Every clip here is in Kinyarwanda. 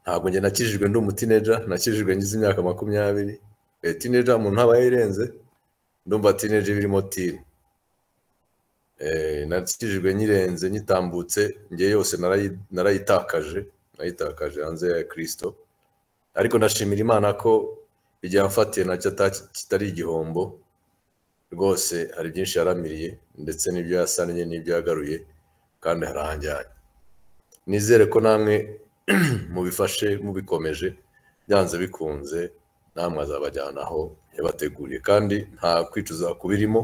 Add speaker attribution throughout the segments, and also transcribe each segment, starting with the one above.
Speaker 1: ntabwo njye nakijijwe ndi umutineja nakijijwe ngize imyaka makumyabiri tineja mu ntaba irenze ndumva tineja ibirimo tini nakijijwe nyirenze nyitambutse ngewe yose narayitakaje nayitakaje hanze ya kirisito ariko ndashimira imana ko igihe yamfatiye nacyo kitari igihombo rwose hari byinshi yaramiriye ndetse n'ibyo yasannye n'ibyo yagaruye kandi harahanganye nizere ko namwe mubifashe mubikomeje byanze bikunze namwe azabajyana aho yabateguriye kandi nta kwicuza kubirimo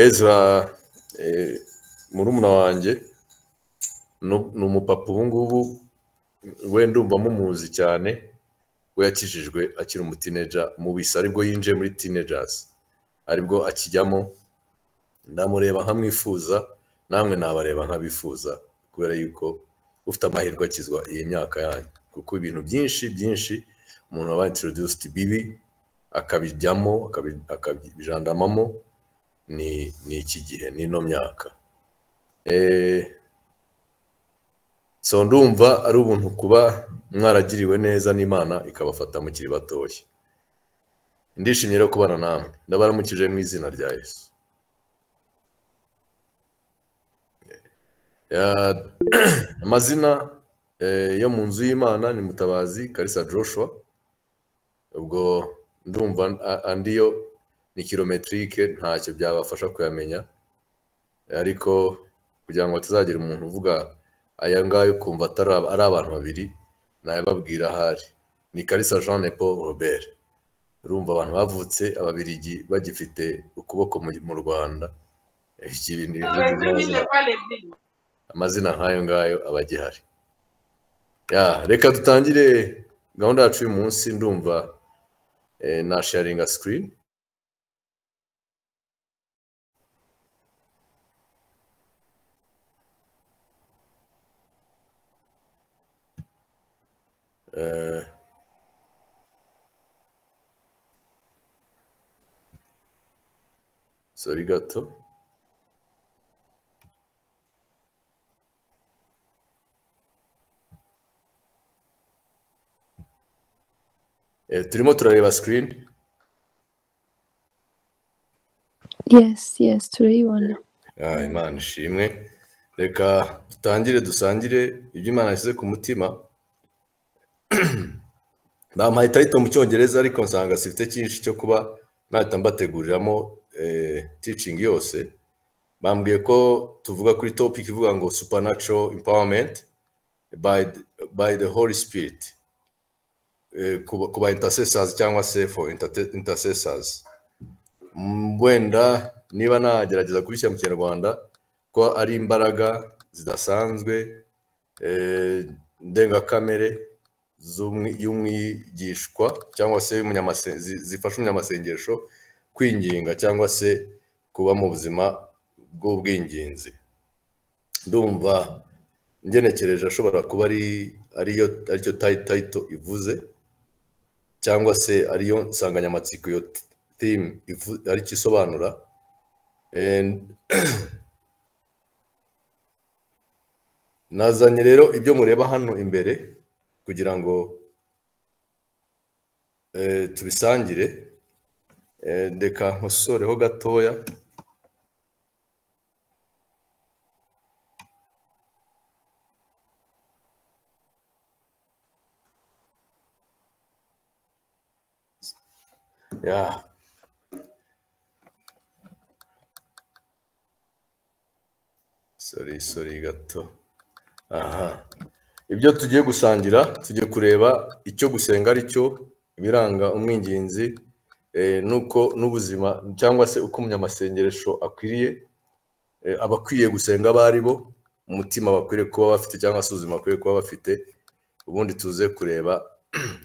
Speaker 1: ezra murumuna wanjye ni umupapa ubu ngubu we ndumva mumuzi cyane we yakijijwe akiri umutineja mubisa aribwo yinjiye muri tinejazi aribwo akijyamo ndamureba nkamwifuza namwe nabareba nkabifuza kubera yuko ufite amahirwe akizwa iyi myaka yanyu kuko ibintu byinshi byinshi umuntu aba introduced bibi akabijyamo akabijandamamo ni iki gihe n'ino myaka so ndumva ari ubuntu kuba mwaragiriwe neza n'imana ikabafata mukiri batoya ndishimye rero kubana namwe ndabaramukije mu izina rya yesu amazina yo mu nzu y'imana ni mutabazi karisa joshua ubwo ndumva andi yo ni kilometirike ntacyo byabafasha kuyamenya ariko kugira ngo hatazagira umuntu uvuga aya ngayo kumva ari abantu babiri nayababwira ahari ni karisa jean paul robert urumva abantu bavutse ababirigi bagifite ukuboko mu rwanda amazina nk'ayo ngayo aba agihari reka dutangire gahunda yacu y'uyu munsi ndumva na sharinga sikirini sori gato turimo turareba sikirini
Speaker 2: yesi yesi turayibona
Speaker 1: imana ishimwe reka dutangire dusangire ibyo imana yashyize ku mutima nta ayita mu cyongereza ariko nsanga sifite cyinshi cyo kuba nahita mbateguriramo ticingi yose bambwiye ko tuvuga kuri topic ivuga ngo supernatural empowerment by the holy spirit ku ba intercessors cyangwa se for intercessors wenda niba nagerageza kubishyira mu kinyarwanda ko ari imbaraga zidasanzwe ndengakamere y'umwigishwa cyangwa se zifasha umunyamasengesho kwinginga cyangwa se kuba mu buzima bw'ubwinginzi ndumva ngenekereje ashobora kuba ariyo aricyo tayito ivuze cyangwa se ariyo nsanganyamatsiko iyo timu aricyo isobanura nazanye rero ibyo mureba hano imbere kugira ngo tubisangire reka nkosoreho gatoya ya sori sori gato aha ibyo tugiye gusangira tugiye kureba icyo gusenga ari cyo ibiranga umwingenzi nuko n'ubuzima cyangwa se uko umunyamasengeresho akwiriye abakwiye gusenga abo ari bo umutima bakwiriye kuba bafite cyangwa se ubuzima bakwiriye kuba bafite ubundi tuze kureba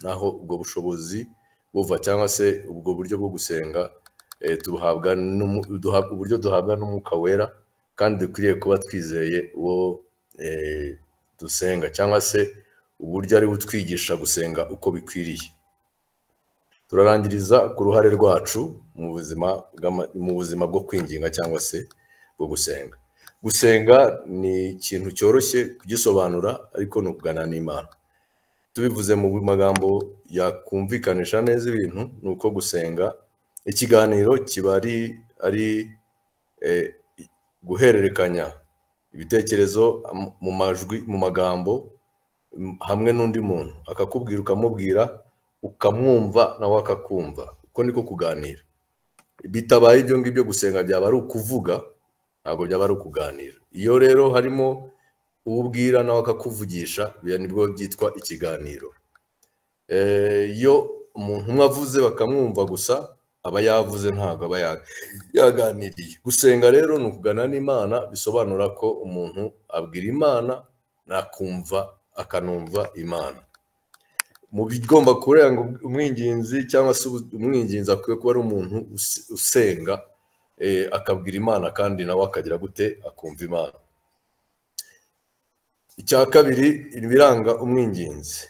Speaker 1: aho ubwo bushobozi buva cyangwa se ubwo buryo bwo gusenga duhabwa uburyo duhabwa n'umwuka wera kandi dukwiriye kuba twizeye uwo dusenga cyangwa se uburyo ari butwigisha gusenga uko bikwiriye turarangiriza ku ruhare rwacu mu buzima mu buzima bwo kwinginga cyangwa se bwo gusenga gusenga ni ikintu cyoroshye kugisobanura ariko ni ukugana n'imana tubivuze mu magambo yakumvikanisha neza ibintu ni uko gusenga ikiganiro kiba ari ari eh, guhererekanya ibitekerezo am- mu majwi mu magambo m- hamwe n'undi muntu akakubwira ukamubwira ukamwumva nawe akakumva uko niko kuganira bitabaye ibyo ngibyo gusenga byaba ari ukuvuga ntabwo byaba ari ukuganira iyo rero harimo ububwira nawe akakuvugisha biriya nibwo byitwa ikiganiro Eh, iyo umuntu umwe avuze bakamwumva gusa aba yavuze ntabwo aba ya- yaganiriye gusenga rero ni ukugana n'imana bisobanura ko umuntu abwira imana nakumva akanumva imana mu bigomba kurenga umwinginzi cyangwa se ubu- umwinginzi akwiye kuba ari umuntu use- usenga eh, akabwira imana kandi nawe akagira gute akumva imana icya kabiri ibiranga umwinginzi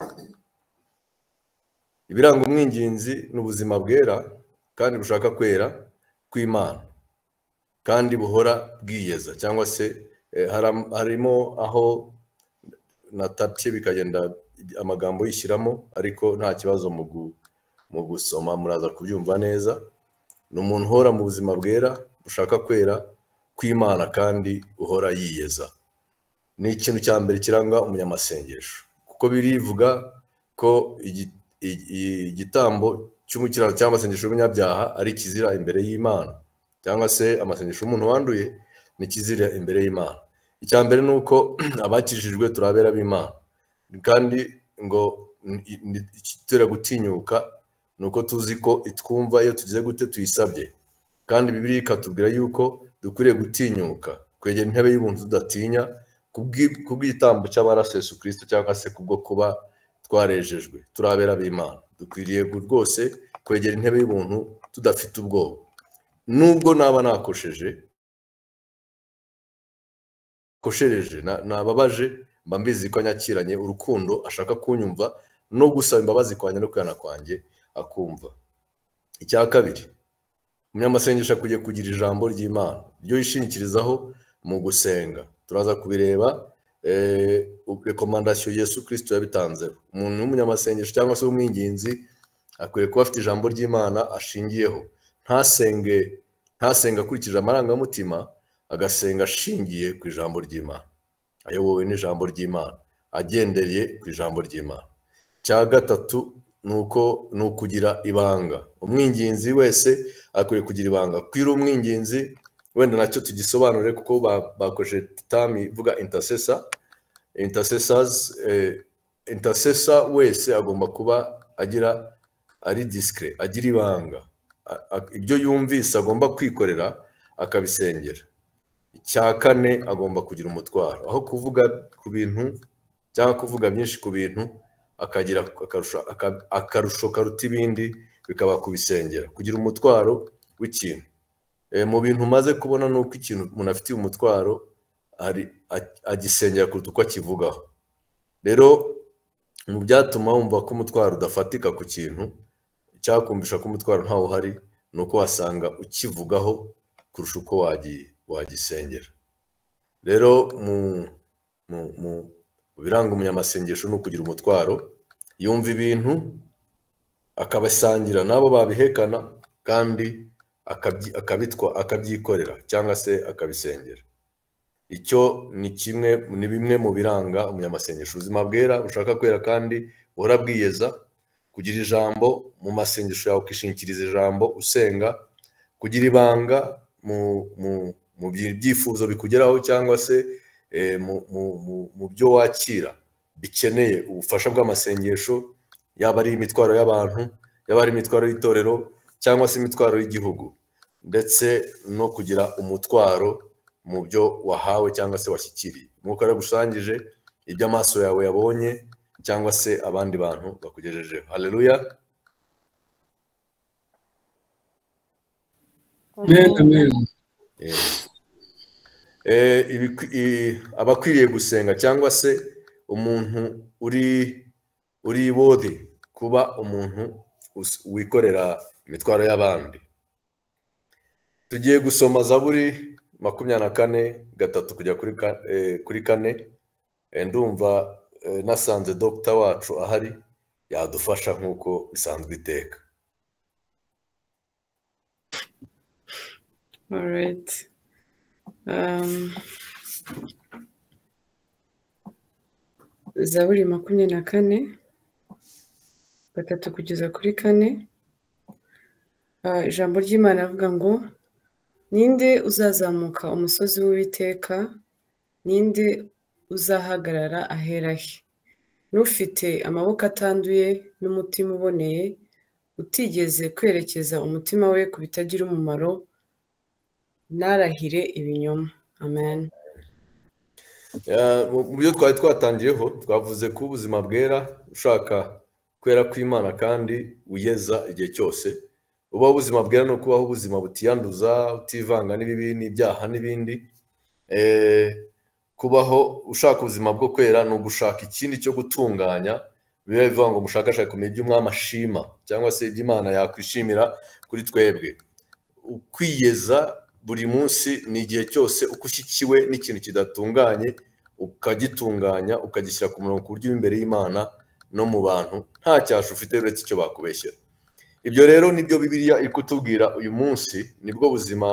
Speaker 1: ibiranga umwinginzi ni ubuzima bwera kandi bushaka kwera kw'imana kandi buhora bwiyeza cyangwa se eh, haram- harimo aho natapye bikagenda amagambo yishyiramo ariko nta kibazo mu gu- mu gusoma muraza kubyumva neza ni umuntu uhora mu buzima bwera bushaka kwera kw'imana kandi uhora yiyeza ni ikintu cya mbere kiranga umunyamasengesho kuko birivuga ko igi- i- i- igitambo cy'umukirano cyangwa amasengesho y'umunyabyaha ari kizira imbere y'imana cyangwa se amasengesho y'umuntu wanduye ni kizira imbere y'imana icya mbere ni uko abakijijwe turabera b'imana kandi ngo ni- ni- ikitureba gutinyuka ni uko tuzi ko itwumva iyo tugize gute tuyisabye kandi bibiri ikatubwira yuko dukwiriye gutinyuka kwegera intebe y'ubuntu tudatinya kubwi- kubw'igitambo cy'amaraso ya Yesu kirisito cyangwa se kubwo kuba twarejejwe turabera b'imana dukwiriye gu- rwose kwegera intebe y'ubuntu tudafite ubwoba nubwo naba nakosheje koshereje na- nababaje mba mbizi ko anyakiranye urukundo ashaka kunyumva no gusaba imbabazi kwanjye no kwihana kwanjye akumva icya kabiri umunyamasengesho akwiriye kugira ijambo ry'imana ryo yishingikirizaho mu gusenga turaza kubireba eh, rekomandasiyo yesu kirisito yabitanzeho umuntu w'umunyamasengesho cyangwa se w'umwinginzi akwiye kuba afite ijambo ry'imana ashingiyeho ntasenge ntasenge akurikije amarangamutima agasenga ashingiye ku ijambo ry'imana ayobowe n'ijambo ry'imana agendereye ku ijambo ry'imana cya gatatu ni uko ni ukugira ibanga umwinginzi wese akwiye kugira ibanga kwira umwinginzi wenda nacyo tugisobanure kuko ba- bakoresheje tami ivuga intercessor intercessors eh, intercessor wese agomba kuba agira ari discret agira ibanga A- a- ibyo yumvise agomba kwikorera akabisengera icya kane agomba kugira umutwaro aho kuvuga ku bintu cyangwa kuvuga byinshi ku bintu akagira akarusho aka- akarusho karuta ibindi bikaba kubisengera kugira umutwaro w'ikintu Eh, mu bintu umaze kubona ni uko ikintu umuntu afitiye umutwaro ari a- agisengera kuruta uko akivugaho rero mu byatuma wumva ko umutwaro udafatika ku kintu icyakumvisha ko umutwaro ntawo uhari ni uko wasanga ukivugaho kurusha uko wagi- wagisengera rero mu mu mu mu biranga umunyamasengesho ni ukugira umutwaro yumva ibintu akabasangira n'abo babihekana kandi akabyi- akabitwa akabyikorera cyangwa se akabisengera icyo ni kimwe ni bimwe mu biranga umunyamasengesho ubuzima bwera ushaka kwera kandi buhora bwiyeza kugira ijambo mu masengesho yawe ukishingikiriza ijambo usenga kugira ibanga mu mu mu byi- byifuzo bikugeraho cyangwa se eh, mu mu- mu- mu byo wakira bikeneye ubufasha bw'amasengesho yaba ari imitwaro y'abantu yaba ari imitwaro y'itorero cyangwa se imitwaro y'igihugu ndetse no kugira umutwaro mu byo wahawe cyangwa se washyikiriye umwuka yaragusangije ibyo amaso yawe yabonye cyangwa se abandi bantu bakugejejeho haleluya
Speaker 3: Amen, amen.
Speaker 1: Eh, eh, ibikwi- i- abakwiriye gusenga cyangwa se umuntu uri uri bodi kuba umuntu us- wikorera imitwaro y'abandi tugiye gusoma zaburi makumyabiri na kane gatatu kujya kuri ka- eh, kuri kane Eh, ndumva eh, nasanze dogita wacu ahari yadufasha nk'uko bisanzwe iteka
Speaker 3: All right. Um, Zaburi makumyabiri na kane gatatu kugeza kuri kane Ah, ijambo ry'imana avuga ngo ninde uzazamuka umusozi w'uwiteka ninde uzahagarara ahera he n'ufite amaboko atanduye n'umutima uboneye utigeze kwerekeza umutima we ku bitagira umumaro ntarahire ibinyoma amen
Speaker 1: Eh, mu mu byo twari twatangiyeho twavuze ko ubuzima bwera ushaka kwera kw'imana kandi uyeza igihe cyose ubaho ubuzima bwera ni ukubaho ubuzima butiyanduza utivanga n'ibibi n'ibyaha n'ibindi Eh, kubaho ushaka ubuzima bwo kwera ni ugushaka ikindi cyo gutunganya biba bivuga ngo mushakashake kumenya ibyo umwami ashima cyangwa se ibyo imana yakwishimira kuri twebwe ukwiyeza buri munsi ni igihe cyose uko ushyikiwe n'ikintu kidatunganye ukagitunganya ukagishyira ku murongo ku buryo uri imbere y'imana no mu bantu nta cyasha ufite uretse icyo bakubeshyera ibyo rero nibyo bibiliya iri kutubwira uyu munsi nibwo buzima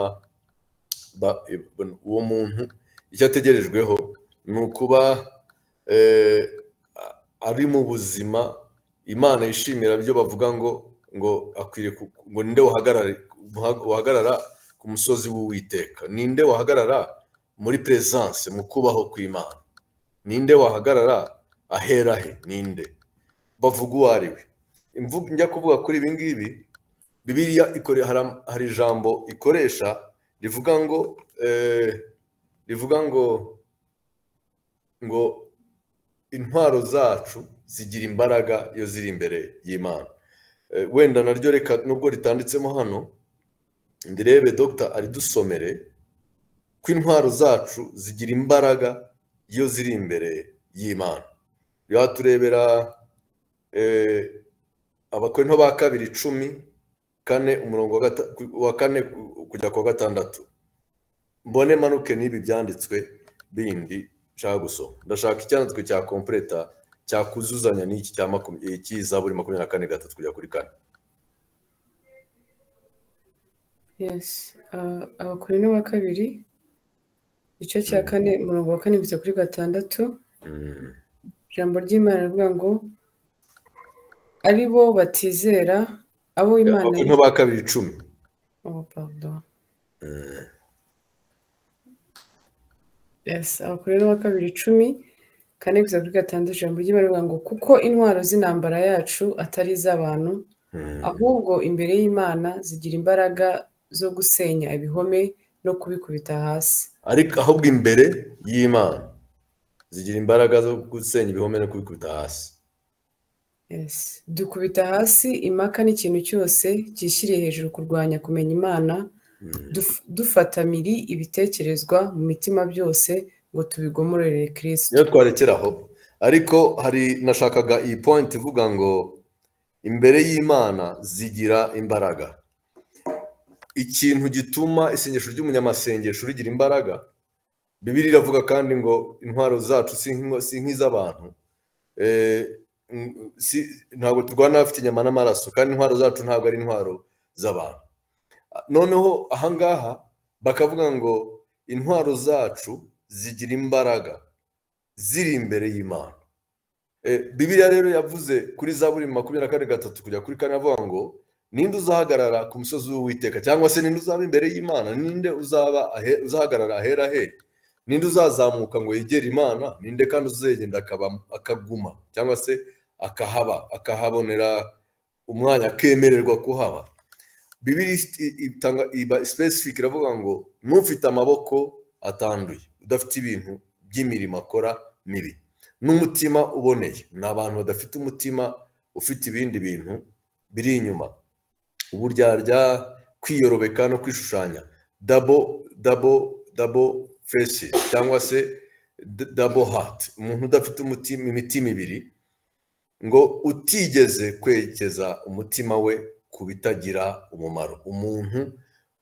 Speaker 1: ba- uwo muntu icyo ategerejweho ni ukuba eh, a- ari mu buzima imana yishimira byo bavuga ngo ngo akwiriye ku- ngo ninde wahagarara wahagarara ku musozi w'uwiteka ninde wahagarara muri peresanse mu kubaho kw'imana ninde wahagarara ahera he ninde bavuga uwo ari we Imvu- njya kuvuga kuri ibi ngibi bibiliya ikore- hari- hari ijambo ikoresha rivuga ngo eh, rivuga ngo ngo intwaro zacu zigira imbaraga iyo ziri imbere y'imana Eh, wenda naryo reka nubwo ritanditsemo hano ndirebe dogita aridusomere ko intwaro zacu zigira imbaraga iyo ziri imbere y'imana reba turebera eh, abakorinto ba kabiri icumi kane umurongo wa gata- wa kane kujya ku wa gatandatu mbone manuke n'ibi byanditswe bindi nshaka gusoma ndashaka icyanditswe cya kompureta cyakuzuzanya n'iki cya makumyabiri cy'izaburi makumyabiri na kane gatatu kujya kuri kane
Speaker 3: yes Ah, abakorinto ba kabiri igice cya kane umurongo wa kane kugeza kuri gatandatu
Speaker 1: Mm.
Speaker 3: ijambo ry'imana rivuga ngo ari bo batizera abo imana
Speaker 1: abakorinto ba kabiri icumi
Speaker 3: Oh, pardon.
Speaker 1: Mm.
Speaker 3: yes abakorinto ba kabiri icumi kane kugeza kuri gatandatu ijambo ry'imana rivuga ngo kuko intwaro z'intambara yacu atari iz'abantu
Speaker 1: Mm.
Speaker 3: ahubwo imbere y'imana zigira imbaraga zo gusenya ibihome no kubikubita hasi
Speaker 1: ariko ahubwo imbere y'imana zigira imbaraga zo gusenya ibihome no kubikubita hasi
Speaker 3: Yes. dukubita hasi impaka n'ikintu cyose cyishyiriye hejuru kurwanya kumenya imana
Speaker 1: Mm.
Speaker 3: duf- dufata miri ibitekerezwa mu mitima byose ngo tubigomorere
Speaker 1: niyo
Speaker 3: kirisito
Speaker 1: twarekera aho ariko hari nashakaga iyi point ivuga ngo imbere y'imana zigira imbaraga ikintu gituma isengesho ry'umunyamasengesho rigira imbaraga bibiri iravuga kandi ngo intwaro zacu si nk'ingo- si nk'iz'abantu Eh, mm, si- ntabwo turwana abafite inyama n'amaraso kandi intwaro zacu ntabwo ari intwaro z'abantu noneho ahangaha bakavuga ngo intwaro zacu zigira imbaraga ziri imbere y'imana Eh, bibiliya rero yavuze kuri zaburi makumyabiri na kane gatatu kujya kuri kane avuga ngo ninde uzahagarara ku musozi w'uwiteka cyangwa se ninde uzaba imbere y'imana ninde uzaba ahe- uzahagarara ahera he ninde uzazamuka ngo yegere imana ninde kandi uzegenda akaba akaguma cyangwa se akahaba akahabonera umwanya akemererwa kuhaba bibiri ifite- itanga iba specific iravuga ngo n'ufite amaboko atanduye udafite ibintu by'imirimo akora mibi n'umutima uboneye ni abantu badafite umutima ufite ibindi bintu biri inyuma uburyarya kwiyorobeka no kwishushanya dabo dabo dabo fesi cyangwa se d- dabo hati umuntu udafite umutima imitima ibiri ngo utigeze kwerekeza umutima we ku bitagira umumaro umuntu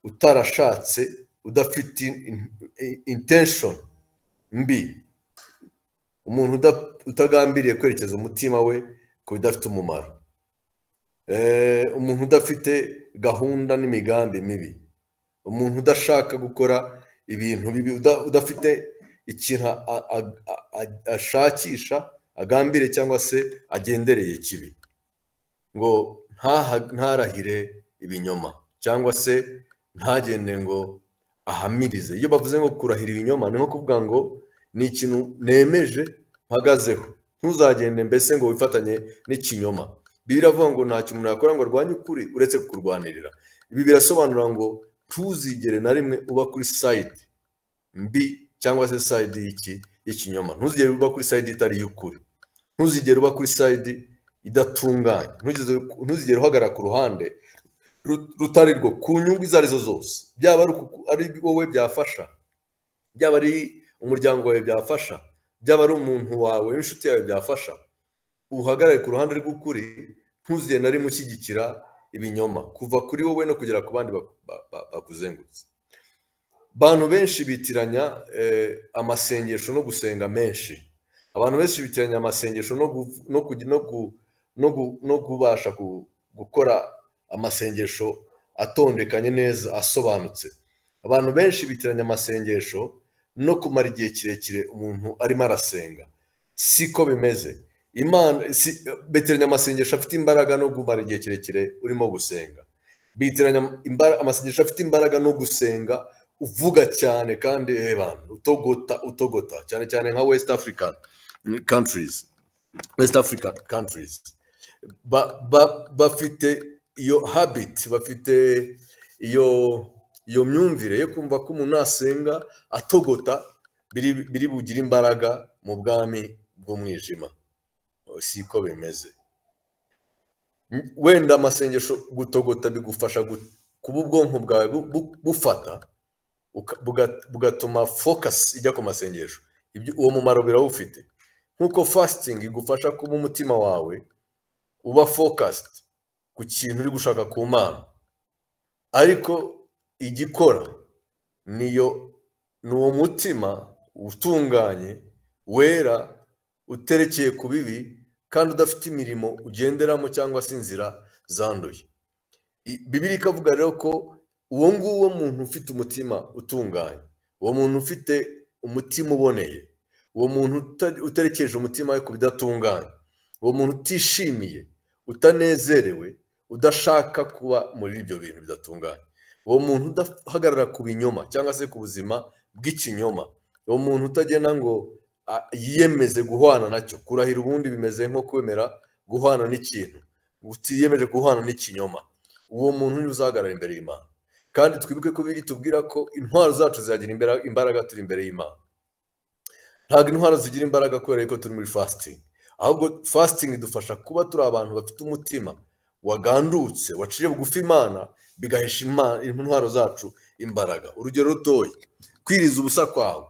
Speaker 1: utarashatse udafite intention mbi umuntu uda- utagambiriye kwerekeza umutima we ku bidafite umumaro Eh, umuntu udafite gahunda n'imigambi mibi umuntu udashaka gukora ibintu bibi uda- udafite ikintu a- a- a- a- ashakisha agambire cyangwa se agendereye kibi ngo ntaha- ntarahire ibinyoma cyangwa se ntagende ngo ahamirize iyo bavuze ngo kurahira ibinyoma ni nko kuvuga ngo ni ikintu nemeje mpagazeho ntuzagende mbese ngo wifatanye n'ikinyoma bibiliya iravuga ngo ntacyo umuntu yakora ngo arwanye ukuri uretse kukurwanirira ibi birasobanura ngo ntuzigere na rimwe uba kuri sayidi mbi cyangwa se sayidi y'iki y'ikinyoma ntuzigere uba kuri sayidi itari iy'ukuri ntuzigere uba kuri sayidi idatunganye Ntuzigere- ntuzigere uhagarara ku ruhande ru- rutari rwo ku nyungu izo arizo zose byaba ari uku- ari wowe byafasha byaba ari umuryango wawe byafasha byaba ari umuntu wawe w'inshuti yawe byafasha uhagarare ku ruhande rw'ukuri ntuzigere na rimwe ushyigikira ibinyoma kuva kuri wowe no kugera ku bandi ba- ba- ba- bakuzengurutse abantu benshi bitiranya eh, amasengesho no gusenga menshi abantu benshi bitiranya amasengesho no gu- no kugi- no gu- no gu- no kubasha gu- gukora amasengesho atondekanye neza asobanutse abantu benshi bitiranya amasengesho no kumara igihe kirekire umuntu arimo arasenga siko bimeze imana si- bitiranya amasengesho afite imbaraga no kumara igihe kirekire urimo gusenga bitiranya imbara- amasengesho afite imbaraga no gusenga uvuga cyane kandi eh, bantu utogota utogota cyane cyane nka west african countries west african countries Ba- ba- bafite iyo habit bafite iyo iyo myumvire yo kumva ko umuntu nasenga atogota biri- biri bugire imbaraga mu bwami bw'umwijima siko bimeze wenda amasengesho gutogota bigufasha gu- kuba ubwonko bwawe bu- bu- bufata uka- buga- bugatuma focus ijya ku masengesho Ibyo- uwo mumaro birawufite nkuko fasting igufasha kuba umutima wawe uba focused ku kintu uri gushaka ku mana ariko igikora niyo ni uwo mutima utunganye wera uterekeye ku bibi kandi udafite imirimo ugenderamo cyangwa se inzira zanduye I- bibiri ikavuga rero ko uwo nguwo muntu ufite umutima utunganye uwo muntu ufite umutima uboneye uwo muntu uta- uterekeje umutima we ku bidatunganye uwo muntu utishimiye utanezerewe udashaka kuba muri ibyo bintu bidatunganye uwo muntu udahagarara ku binyoma cyangwa se ku buzima bw'ikinyoma uwo muntu utagena ngo a- yiyemeze guhwana nacyo kurahira ubundi bimeze nko kwemera guhwana n'ikintu utiyemeje guhwana n'ikinyoma uwo muntu niwe uzahagarara imbere y'imana kandi twibuke ko biri tubwira ko intwaro zacu zagira imbera- imbaraga turi imbere y'imana ntabwo intwaro zigira imbaraga kubera yuko turi muri fasitingi ahubwo fasitingi idufasha kuba turi abantu bafite umutima wagandutse waciye bugufi imana bigahesha Imana- intwaro zacu imbaraga urugero rutoya kwiriza ubusa kwawe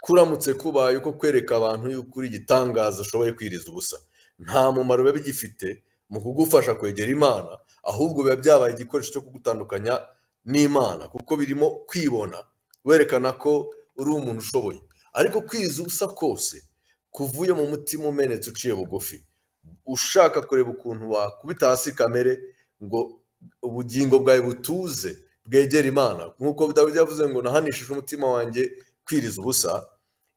Speaker 1: kuramutse kubaye uko kwereka abantu yuko uri igitangaza ushoboye kwiriza ubusa nta mumaro biba bigifite mu kugufasha kwegera imana ahubwo biba byabaye igikoresho cyo kugutandukanya n'imana kuko birimo kwibona werekana ko uri umuntu ushoboye ariko kwiriza ubusa kose kuvuye mu mutima umenetse uciye bugufi ushaka kureba ukuntu wakubita hasi kamere ngo ubugingo bwawe butuze bwegere imana nk'uko dawidi yavuze ngo nahanishije umutima wanjye kwiriza ubusa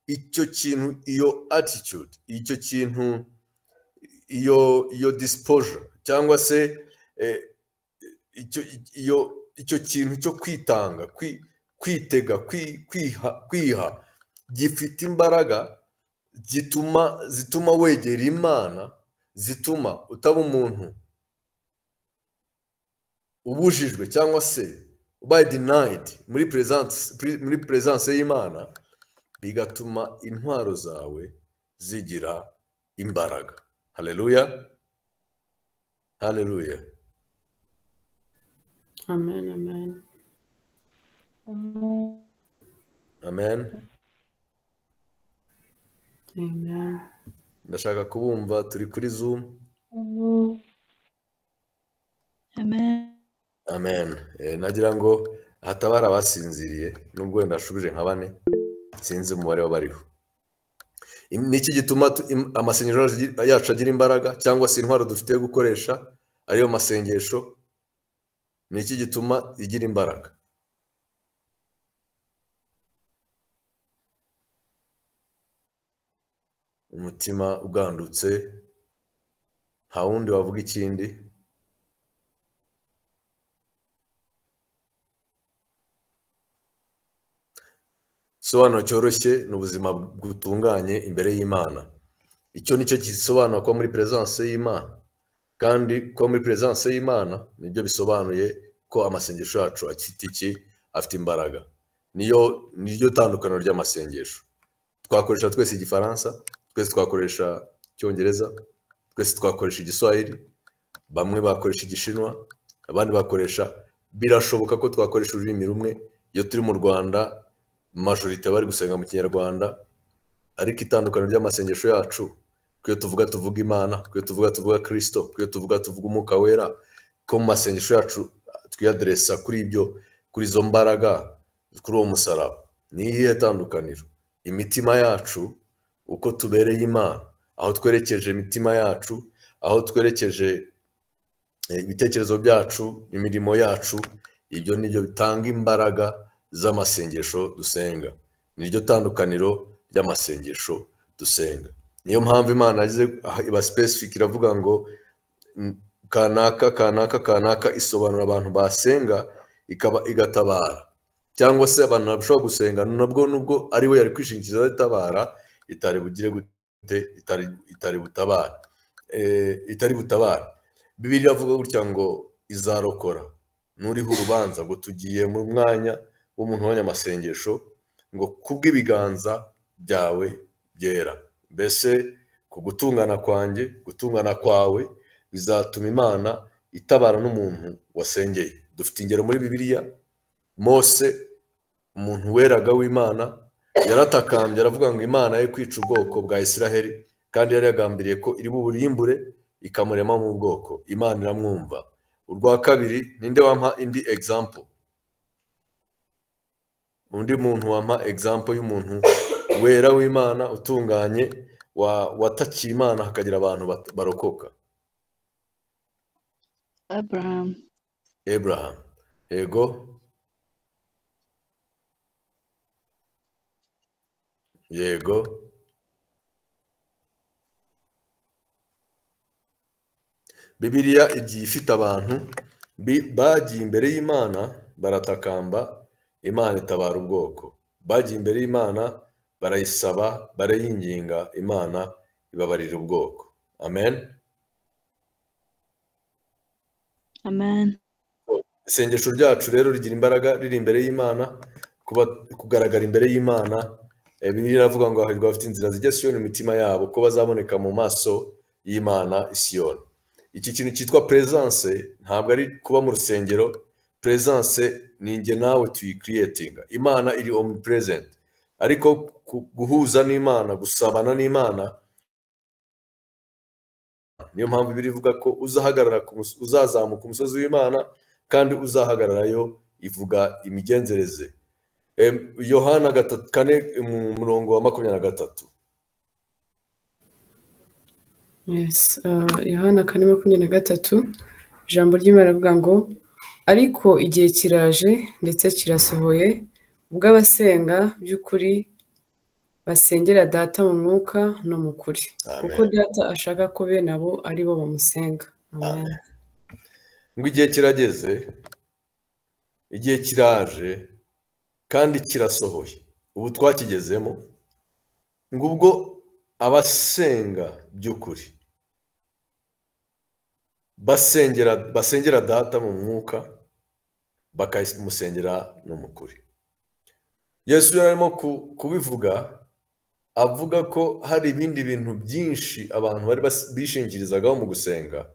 Speaker 1: icyo kintu iyo attitude icyo kintu iyo iyo disposure cyangwa se eh, icyo iyo icyo kintu cyo kwitanga kwi- kwitega kwi- kwiha kwiha gifite imbaraga gituma zituma wegera imana zituma utaba umuntu ubujijwe cyangwa se ubaye denayidi muri peresanse muri peresanse y'imana bigatuma intwaro zawe zigira imbaraga hareruya hareruya
Speaker 3: amen amen
Speaker 1: amen
Speaker 3: amen
Speaker 1: ndashaka kubumva turi kuri zumu
Speaker 2: Amen.
Speaker 1: amen Eh, nagira ngo hatabara abasinziriye nubwo wenda nshubije nka bane sinzi umubare w'abariho Im- ni iki gituma tu- im- amasengesho yacu- yacu agira imbaraga cyangwa se intwaro dufite yo gukoresha ariyo masengesho ni iki gituma igira imbaraga umutima ugandutse nta wundi wavuga ikindi igisobanuro cyoroshye ni ubuzima butunganye imbere y'imana icyo nicyo gisobanura kuba muri perezidanse y'imana kandi kuba muri perezidanse y'imana nibyo bisobanuye ko amasengesho yacu afite iki afite imbaraga niyo niryo tandukaniro ry'amasengesho twakoresha twese igifaransa twese twakoresha icyongereza twese twakoresha igiswahili bamwe bakoresha igishinwa abandi bakoresha birashoboka ko twakoresha ururimi rumwe iyo turi mu rwanda majorite bari gusenga mu kinyarwanda ariko itandukaniro ry'amasengesho yacu kuyo tuvuga tuvuga imana kuyo tuvuga tuvuga kirisito kuyo tuvuga tuvuga umwuka wera ko mu masengesho yacu twiyaderesa kuri ibyo kuri izo mbaraga kuri uwo musaraba ni iyihe tandukaniro imitima yacu uko tubereye imana aho twerekeje imitima yacu aho twerekeje eh, ibitekerezo byacu imirimo yacu ibyo nibyo bitanga imbaraga z'amasengesho dusenga niryo tandukaniro ry'amasengesho dusenga niyo mpamvu imana yagize aha iba specific iravuga ngo mm, kanaka kanaka kanaka isobanura abantu basenga ikaba igatabara cyangwa se abantu bashobora gusenga nabwo nubwo ari we yari kwishingikirizaho itabara itari bugire gute itari itari butabara Eh, itari butabara bibiri iravuga gutya ngo izarokora nuriho urubanza ngo tugiye mu mwanya w'umuntu w'abanyamasengesho ngo kubw'ibiganza byawe byera mbese ku gutungana kwanjye gutungana kwawe bizatuma imana itabara n'umuntu wasengeye dufite ingero muri bibiliya mose umuntu weraga w'imana yaratakambye aravuga ngo imana ye kwica ubwoko bwa isiraheli kandi yari yagambiriye ko iri buburimbure ikamurema mu bwoko imana iramwumva urwa kabiri ninde wampa indi egizampo undi muntu wampa egizampo y'umuntu wera w'imana utunganye wa- watakiye imana hakagira abantu bat- barokoka
Speaker 2: Abraham,
Speaker 1: Abraham yego yego bibiliya igiye ifite abantu bi- bagiye imbere y'imana baratakamba imana itabara ubwoko bagiye imbere y'imana barayisaba barayinginga imana ibabarira ubwoko amen
Speaker 2: Amen,
Speaker 1: isengesho ryacu rero rigira imbaraga riri imbere y'imana kuba kugaragara imbere y'imana Eh, bibiliya iravuga ngo hahirwa abafite inzira zijya siyoni mu mitima yabo ko bazaboneka mu maso y'imana isiyoni iki kintu cyitwa peresanse ntabwo ari kuba mu rusengero peresanse ni inge nawe tuyikiriyetinga imana iri omu perezenti ariko ku- guhuza n'imana gusabana n'imana niyo mpamvu biri ivuga ko uzahagarara ku mus- uzazamuka umusozi w'imana kandi uzahagararayo ivuga imigenzereze Em, yohana gatatu kane mu murongo wa makumyabiri na gatatu
Speaker 3: Yes, uh, Yohana kane makumyabiri na gatatu ijambo ry'Imana rivuga ngo ariko igihe kiraje ndetse kirasohoye ubwo abasenga by'ukuri basengera data mu mwuka no mu kuri
Speaker 1: Amen.
Speaker 3: kuko data ashaka ko bene abo ari bo bamusenga Amen.
Speaker 1: ngo igihe kirageze igihe kiraje kandi kirasohoye ubu twakigezemo ngo ubwo abasenga by'ukuri basengera basengera data mu mwuka bakamusengera no mu kuri yesu yari arimo ku- kubivuga avuga ko hari ibindi bintu byinshi abantu bari bas- bishingirizagaho mu gusenga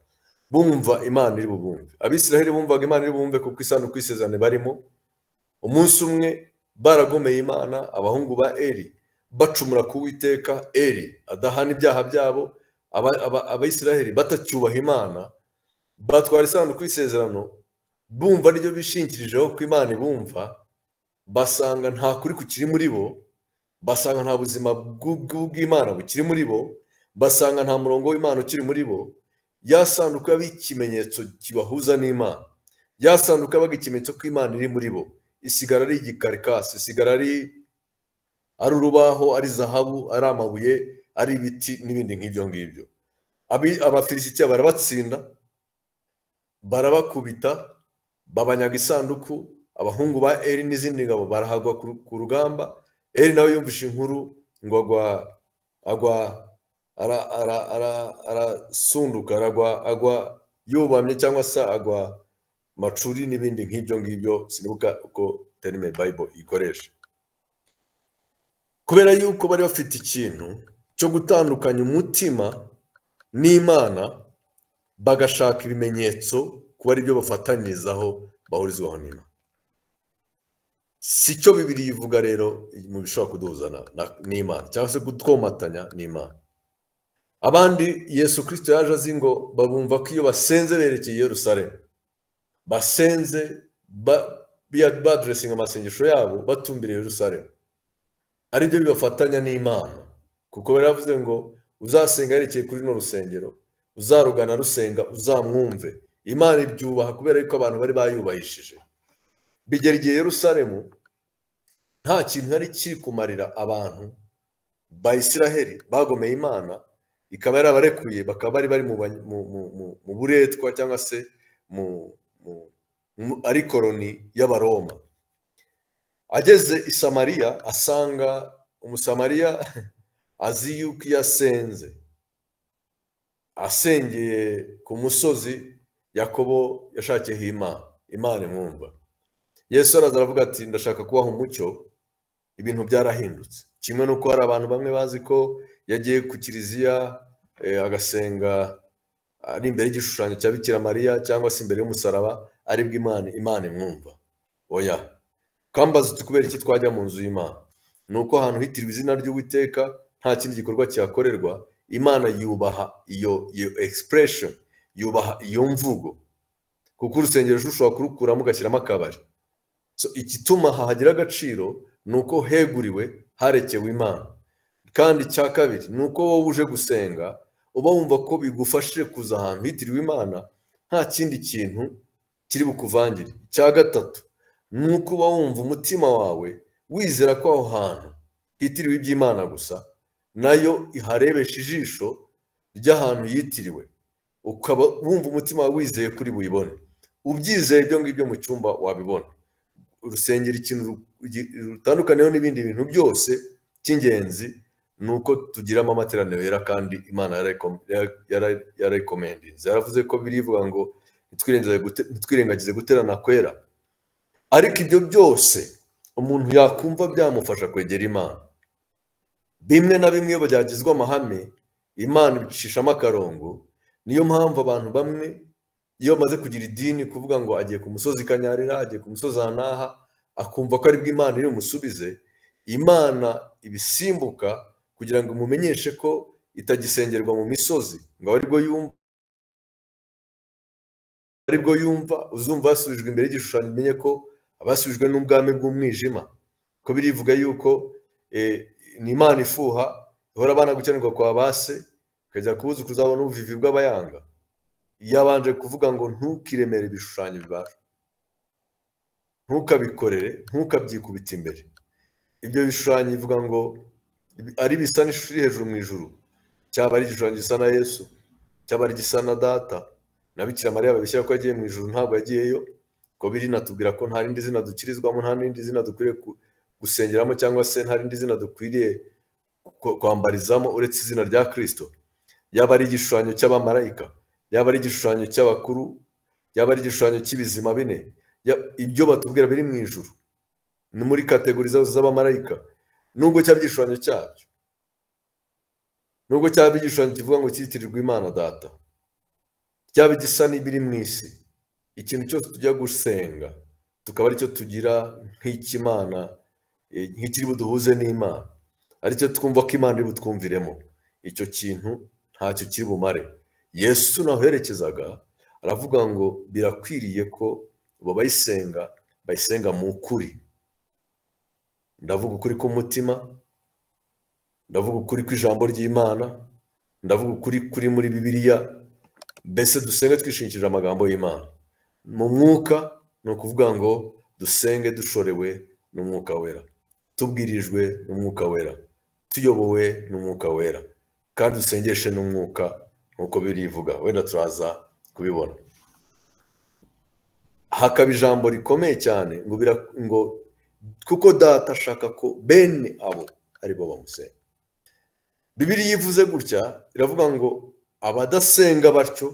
Speaker 1: bumva imana iri bubumve abisiraheli bumvaga imana iri bubumve kuko isanduku y'isezerano barimo umunsi umwe baragomeye imana abahungu ba eri bacumura ku witeka eri adahana ibyaha byabo Aba- aba- abayisiraheli batacyubaha imana batwara isanduku y'isezerano bumva n'ibyo bishingikirijeho ko imana ibumva basanga nta kuri kukiri muri bo basanga nta buzima bw'u- bw'u- bw'imana bukiri muri bo basanga nta murongo w'imana ukiri muri bo ya sanduku yabaga ikimenyetso kibahuza n'imana ya sanduku yabaga ikimenyetso ko imana iri muri bo isigara ari igikarikasi isigara ari ari urubaho ari zahabu ari amabuye ari ibiti n'ibindi nk'ibyo ngibyo Abi- abafilisitiya barabatsinda barabakubita babanyaga isanduku abahungu ba eri n'izindi ngabo barahagwa ku ku rugamba eri nawe yumvise inkuru ngo agwa agwa ara- ara- ara- arasunduka aragwa agwa yubamye cyangwa se agwa macuri n'ibindi nk'ibyo ngibyo sinibuka uko terime bayibolo ikoresha kubera yuko bari bafite ikintu cyo gutandukanya umutima n'imana bagashaka ibimenyetso kuba ari byo bafatanyirizaho bahurizwaho n'imana si cyo bibiri ivuga rero mu bishobora kuduhuza na- na- n'imana cyangwa se kutwomatanya n'imana abandi yesu kirisito yaje azi ngo babumva ko iyo basenze berekeye i yerusalemu basenze ba- biya- baduresinga amasengesho yabo batumbiriye yerusalemu aribyo bibafatanya n'imana kuko bari bavuze ngo uzasenga yerekeye kuri runo rusengero uzarugana rusenga uzamwumve imana ibyubaha kubera yuko abantu bari bayubahishije bigera igihe yerusalemu nta kintu yari kiri kumarira abantu bayisiraheri bagomeye imana ikaba yarabarekuye bakaba bari bari mu ba- mu- mu- mu- mu buretwa cyangwa se mu mu- mu- ari koroni y'abaroma ageze i samariya asanga umusamariya azi yuko iyo asenze asengeye ku musozi yakobo yashakiyeho imana imana imwumva yesu araza aravuga ati ndashaka kubaha umucyo ibintu byarahindutse kimwe n'uko hari abantu bamwe bazi ko yagiye ku kiliziya eh, agasenga ari imbere y'igishushanyo cya bikira mariya cyangwa se imbere y'umusaraba aribwo imana imana imwumva oya kambaza uti kubera iki twajya mu nzu y'imana ni uko ahantu hitiriwe izina ry'uwiteka nta kindi gikorwa cyakorerwa imana yubaha iyo iyo expression yubaha iyo mvugo kuko urusengero ushobora kurukuramo ugashyiramo akabari So, igituma hahagira agaciro ni uko heguriwe harekewe imana kandi icya kabiri ni uko wowe uje gusenga uba wumva ko bigufashije kuza ahantu hitiriwe imana nta kindi kintu kiri bukuvangire icya gatatu ni uko uba wumva umutima wawe wizera ko aho hantu hitiriwe iby'imana gusa nayo iharebesha ijisho ry'ahantu yitiriwe ukaba wumva umutima wawe wizeye kuri buyibone ubyizeye ibyo ngibyo mu cyumba wabibona urusengero ikintu rugi- rutandukaniyeho n'ibindi bintu byose cy'ingenzi ni uko tugiramo amateraniro yera kandi imana yararekomendinze yaravuze ko birivuga ngo "Ntitwirengagize gute- ntitwirengagize guterana kwera ariko ibyo byose umuntu yakumva byamufasha kwegera imana bimwe na bimwe iyo byagizwe amahame imana ibicishamo akarongo niyo mpamvu abantu bamwe iyo bamaze kugira idini kuvuga ngo agiye ku musozi kanyarira agiye ku musozi hanaha akumva ko aribwo imana iri bumusubize imana ibisimbuka kugira ngo imumenyeshe ko itagisengerwa mu misozi ngo abe aribwo yumva aribwo yumva uzumva basubijwe imbere y'igishushanyo umenye ko abasubijwe n'ubwami bw'umwijima ko birivuga yuko eh, ni imana ifuha ihora abana gukenerwa kwa base ukajya kubuzukuza abona ubuvivi bw'abayanga yabanje kuvuga ngo ntukiremere ibishushanyo bibaje ntukabikorere ntukabyikubita imbere ibyo bishushanyo bivuga ngo ari bisa n'ishusho iri hejuru mu ijuru cyaba ari igishushanyo gisa na yesu cyaba ari igisa na data na bikira mariya babishyira ko yagiye mu ijuru ntabwo yagiyeyo ko biri natubwira ko nta rindi zina dukirizwamo nta rindi zina dukwiriye ku- gusengeramo cyangwa se nta rindi zina dukwiriye ku- kwambarizamo uretse izina rya kirisito yaba ari igishushanyo cy'abamarayika yaba ari igishushanyo cy'abakuru yaba ari igishushanyo cy'ibizima bine ya- ibyo batubwira biri mu ijuru ni muri kategori zose z'abamarayika nubwo cyaba igishushanyo cyabyo nubwo cyaba igishushanyo kivuga ngo cyitirirwe imana data cyaba igisa n'ibiri mu isi ikintu cyose tujya gusenga tukaba aricyo tugira nk'ikimana eh, nk'ikiri buduhuze n'imana aricyo twumva ko imana iri butwumviremo icyo kintu ntacyo kiri bumare yesu naho yerekezaga aravuga ngo birakwiriye ko abo bayisenga bayisenga mu kuri ndavuga ukuri k'umutima ndavuga ukuri kw'ijambo ry'imana ndavuga ukuri kuri muri bibiliya mbese dusenge twishingikirije amagambo y'imana mu mwuka ni ukuvuga ngo dusenge dushorewe n'umwuka wera tubwirijwe n'umwuka wera tuyobowe n'umwuka wera kandi dusengeshe n'umwuka nk'uko birivuga wenda turaza kubibona hakaba ijambo rikomeye cyane ngo bira ngo kuko data ashaka ko bene abo ari bo bamusenga bibiri yivuze gutya iravuga ngo abadasenga batyo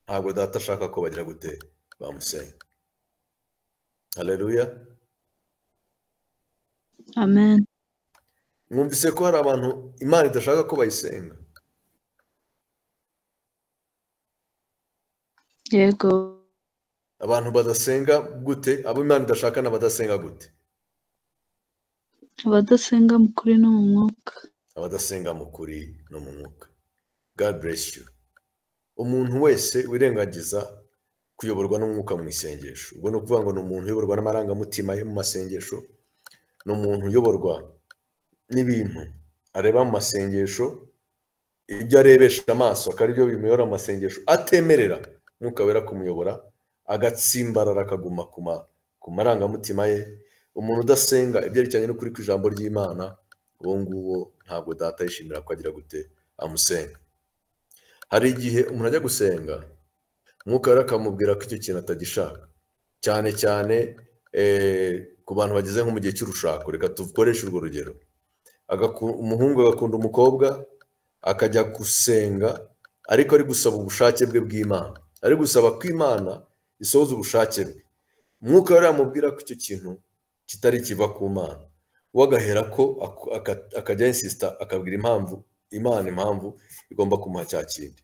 Speaker 1: ntabwo data ashaka ko bagira gute bamusenga hareruya
Speaker 2: amen
Speaker 1: mwumvise ko hari abantu imana idashaka ko bayisenga
Speaker 2: yego
Speaker 1: abantu badasenga gute abo imana idashaka n'abadasenga gute
Speaker 2: abadasenga mu kuri no mu mwuka
Speaker 1: abadasenga mu kuri no mu mwuka god bless you umuntu wese wirengagiza kuyoborwa n'umwuka mu isengesho ubwo ni ukuvuga ngo ni umuntu uyoborwa n'amarangamutima yo mu masengesho ni umuntu uyoborwa n'ibintu areba mu masengesho ibyo arebesha amaso akaba aribyo bimuyobora mu masengesho atemerera umwuka wera kumuyobora agatsimbarara akaguma ku ma- ku marangamutima ye umuntu udasenga ibyerekeranye n'ukuri kw'ijambo ry'imana uwo nguwo ntabwo data yishimira ko agira gute amusenga hari igihe umuntu ajya gusenga umwuka wera akamubwira ko icyo kintu atagishaka cyane cyane eh, ku bantu bageze nko mu gihe cy'urushako reka dukoreshe urwo rugero Agaku- umuhungu agakunda umukobwa akajya gusenga ariko ari gusaba ubushake bwe bw'imana ari gusaba ko imana isohoza ubushake bwe umwuka wera amubwira ko icyo kintu kitari kiva ku mana we agahera ko aku- aka- akajya insisita akabwira impamvu imana impamvu igomba kumuha cya kindi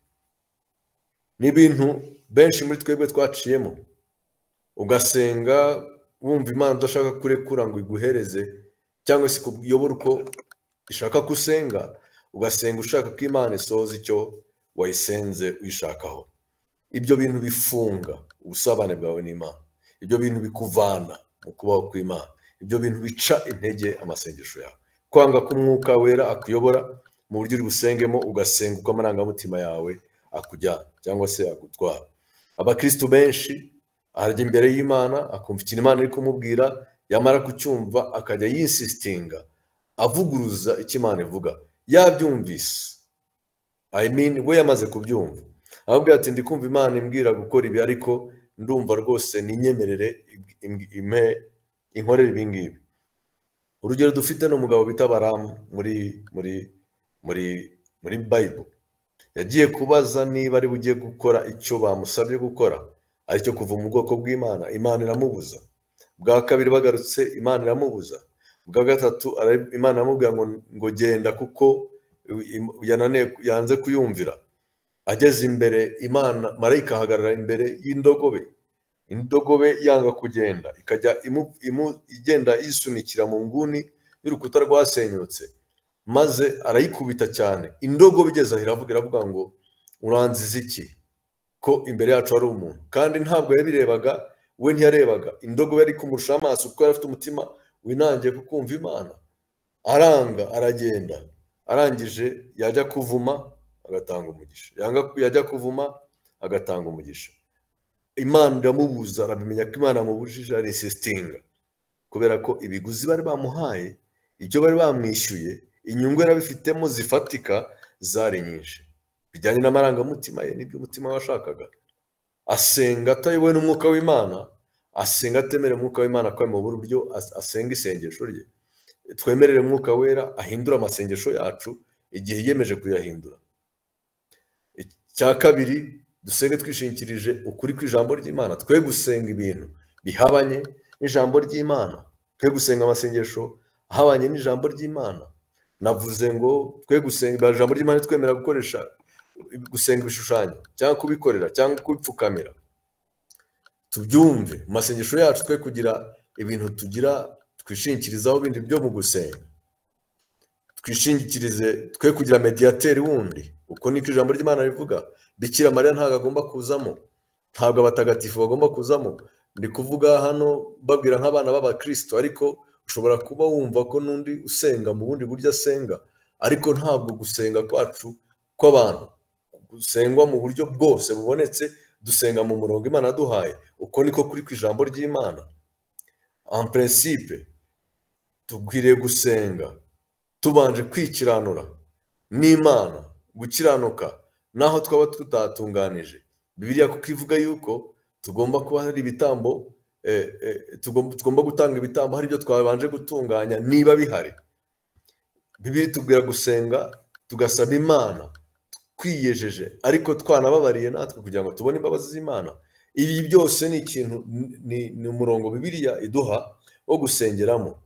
Speaker 1: ni ibintu benshi muri twebwe twaciyemo ugasenga wumva imana udashaka kurekura ngo iguhereze cyangwa se kuyobora uko ishaka ko usenga ugasenga ushaka ko imana isohoza icyo wayisenze uyishakaho ibyo bintu bifunga ubusabane bwawe n'imana ibyo bintu bikuvana mu kubaho kw'imana ibyo bintu bica intege amasengesho yawe kwanga ko umwuka wera akuyobora mu buryo uri busengemo ugasenga uko amarangamutima yawe akujyana cyangwa se agutwara abakristu benshi arajya imbere y'imana akumva ikintu imana iri kumubwira yamara kucyumva akajya yinsitinga avuguruza icyo imana ivuga yabyumvise i mean we yamaze kubyumva aramubwira ati ndi kumva imana imbwira gukora ibi ariko ndumva rwose ninyemerere im- impe- inkorere ibi ngibi urugero dufite ni umugabo bita baramu muri muri muri muri bayibulu yagiye kubaza niba ari bugiye gukora icyo bamusabye gukora aricyo kuva mu bwoko bw'imana imana iramubuza bwa kabiri bagarutse imana iramubuza bwa gatatu ara- imana iramubwira ngo ngo genda kuko im- yananiwe- yanze kuyumvira ageze imbere imana marayika ahagarara imbere y'indogobe indogobe yanga kugenda ikajya imu- imu- igenda yisunikira mu nguni y'urukuta rwasenyutse maze arayikubita cyane indogobe igeze aho iravuga iravuga ngo uranziza iki ko imbere yacu hari umuntu kandi ntabwo yabirebaga we ntiyarebaga indogobe yari kumurusha amaso kuko yari afite umutima winangiye ku kumva imana aranga aragenda arangije yajya kuvuma agatanga umugisha yanga yajya kuvuma agatanga umugisha imana iramubuza aramenya ko imana yamubujije arisisitinga kubera ko ibiguzi bari bamuhaye ibyo bari bamwishyuye inyungu yari abifitemo zifatika zari nyinshi bijyanye n'amarangamutima ye n'ibyo umutima we washakaga asenga atayobowe n'umwuka w'imana asenga atemere umwuka w'imana ko mu buryo as- asenga isengesho rye twemerere umwuka wera ahindura amasengesho yacu igihe yiyemeje kuyahindura icya kabiri dusenge twishingikirije ukuri kw'ijambo ry'imana twe gusenga ibintu bihabanye n'ijambo ry'imana twe gusenga amasengesho ahabanye n'ijambo ry'imana navuze ngo twe gusenga ijambo ry'imana twemerera gukoresha gusenga ibishushanyo cyangwa kubikorera cyangwa kubipfukamira tubyumve mu masengesho yacu twe kugira ibintu tugira twishingikirizaho bindi byo mu gusenga twishingikirize twe kugira mediyateri wundi uko niko ijambo ry'imana rivuga bikira mariya ntabwo agomba kuzamo ntabwo abatagatifu bagomba kuzamo ndi kuvuga hano babwira nk'abana b'abakristo ariko ushobora kuba wumva ko n'undi usenga mu bundi buryo asenga ariko ntabwo gusenga kwacu kw'abantu gusengwa mu buryo bwose bubonetse dusenga mu murongo imana duhaye uko niko kuri ku ijambo ry'imana en principe tubwiriye gusenga tubanje kwikiranura n'imana gukiranuka n'aho twaba tutatunganije bibiriya kuko ivuga yuko tugomba kuba hari ibitambo tugomba gutanga ibitambo hari ibyo twabanje gutunganya niba bihari bibiri tubwira gusenga tugasaba imana twiyejeje ariko twanababariye natwe kugira ngo tubone imbabazi z'imana ibi byose ni ikintu ni umurongo bibiriya iduha wo gusengeramo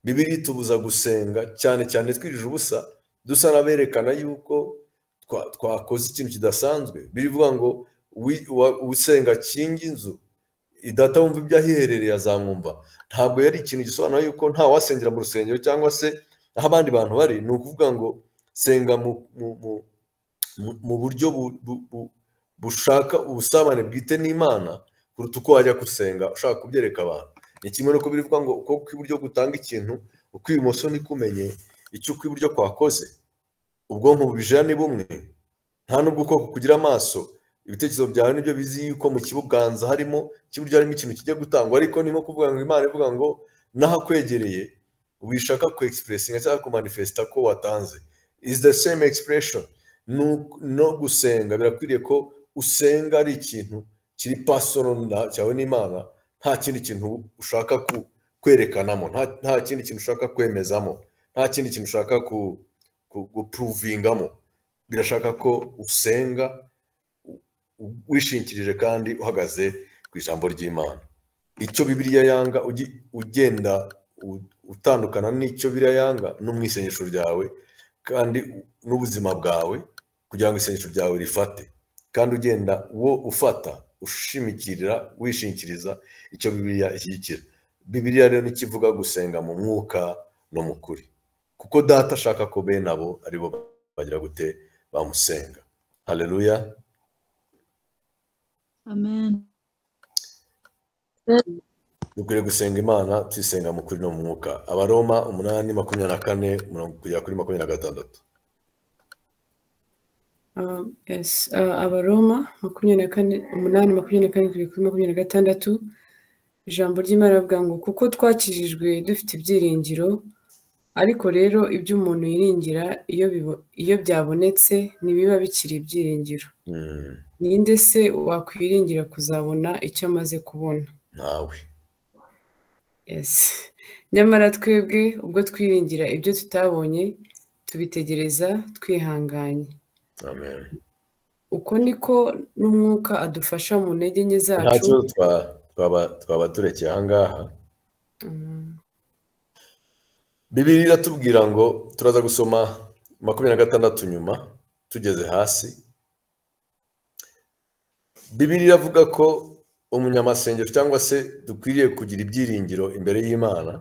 Speaker 1: bibiri tubuza gusenga cyane cyane twirije ubusa dusa n'aberekana yuko twakoze ikintu kidasanzwe birivuga ngo usenga kingi inzu wumva ibyo ahiherereye azamwumva ntabwo yari ikintu gisobanura yuko nta wasengera mu rusengero cyangwa se aho abandi bantu bari ni ukuvuga ngo senga mu buryo bushaka ubusabane bwite n'imana kuruta uko wajya gusenga ushaka kubyereka abantu ni kimwe n'uko bivuga ngo uko kw'iburyo gutanga ikintu uko ibumoso nikumenye icyo ukw'iburyo kwakoze ubwonko bubijira ni bumwe nta n'ubwo ukoko kugira amaso ibitekerezo byawe nibyo bizi yuko mu kibuganza harimo cy'iburyo harimo ikintu kijya gutangwa ariko ni nko kuvuga ngo imana ivuga ngo naho akwegereye wishaka ku egisipuresitinga cyangwa kumanifesita ko watanze izi the same expression no gusenga birakwiriye ko usenga ari ikintu kiri pasoro cyawe n'imana nta kindi kintu ushaka kwerekanamo nta kindi kintu ushaka kwemezamo nta kindi kintu ushaka gupuruvingamo birashaka ko usenga wishingikirije kandi uhagaze ku ijambo ry'imana icyo bibiriya yanga ugenda utandukana n'icyo biriya yanga no mu isengesho ryawe kandi n'ubuzima bwawe kugira ngo isengesho ryawe rifate kandi ugenda wo ufata ushimikirira wishingikiriza icyo bibiriya ishyigikira bibiriya rero ntikivuga gusenga mu mwuka no mu kuri kuko data ashaka ko bene abo ari bo bagira gute bamusenga hareruya
Speaker 2: amen
Speaker 1: dukwiriye gusenga imana tuyisenga mu kuri no mu mwuka abaroma umunani makumyabiri na kane mirongo kugera kuri makumyabiri na gatandatu
Speaker 3: abaroma makumyabiri na kane umunani makumyabiri na kane kugera kuri makumyabiri na gatandatu ijambo ry'imana rivuga ngo kuko twakijijwe dufite ibyiringiro ariko rero ibyo umuntu yiringira iyo byabonetse ntibiba bikiri ibyiringiro ninde se wakwiringira kuzabona icyo amaze kubona
Speaker 1: ntawe
Speaker 3: nyamara twebwe ubwo twiringira ibyo tutabonye tubitegereza twihanganye uko niko n'umwuka adufasha mu ntege nke zacu
Speaker 1: twaba turekeye ahangaha bibiri iratubwira ngo turaza gusoma makumyabiri na gatandatu nyuma tugeze hasi bibiri iravuga ko umunyamasengesho cyangwa se dukwiriye kugira ibyiringiro imbere y'imana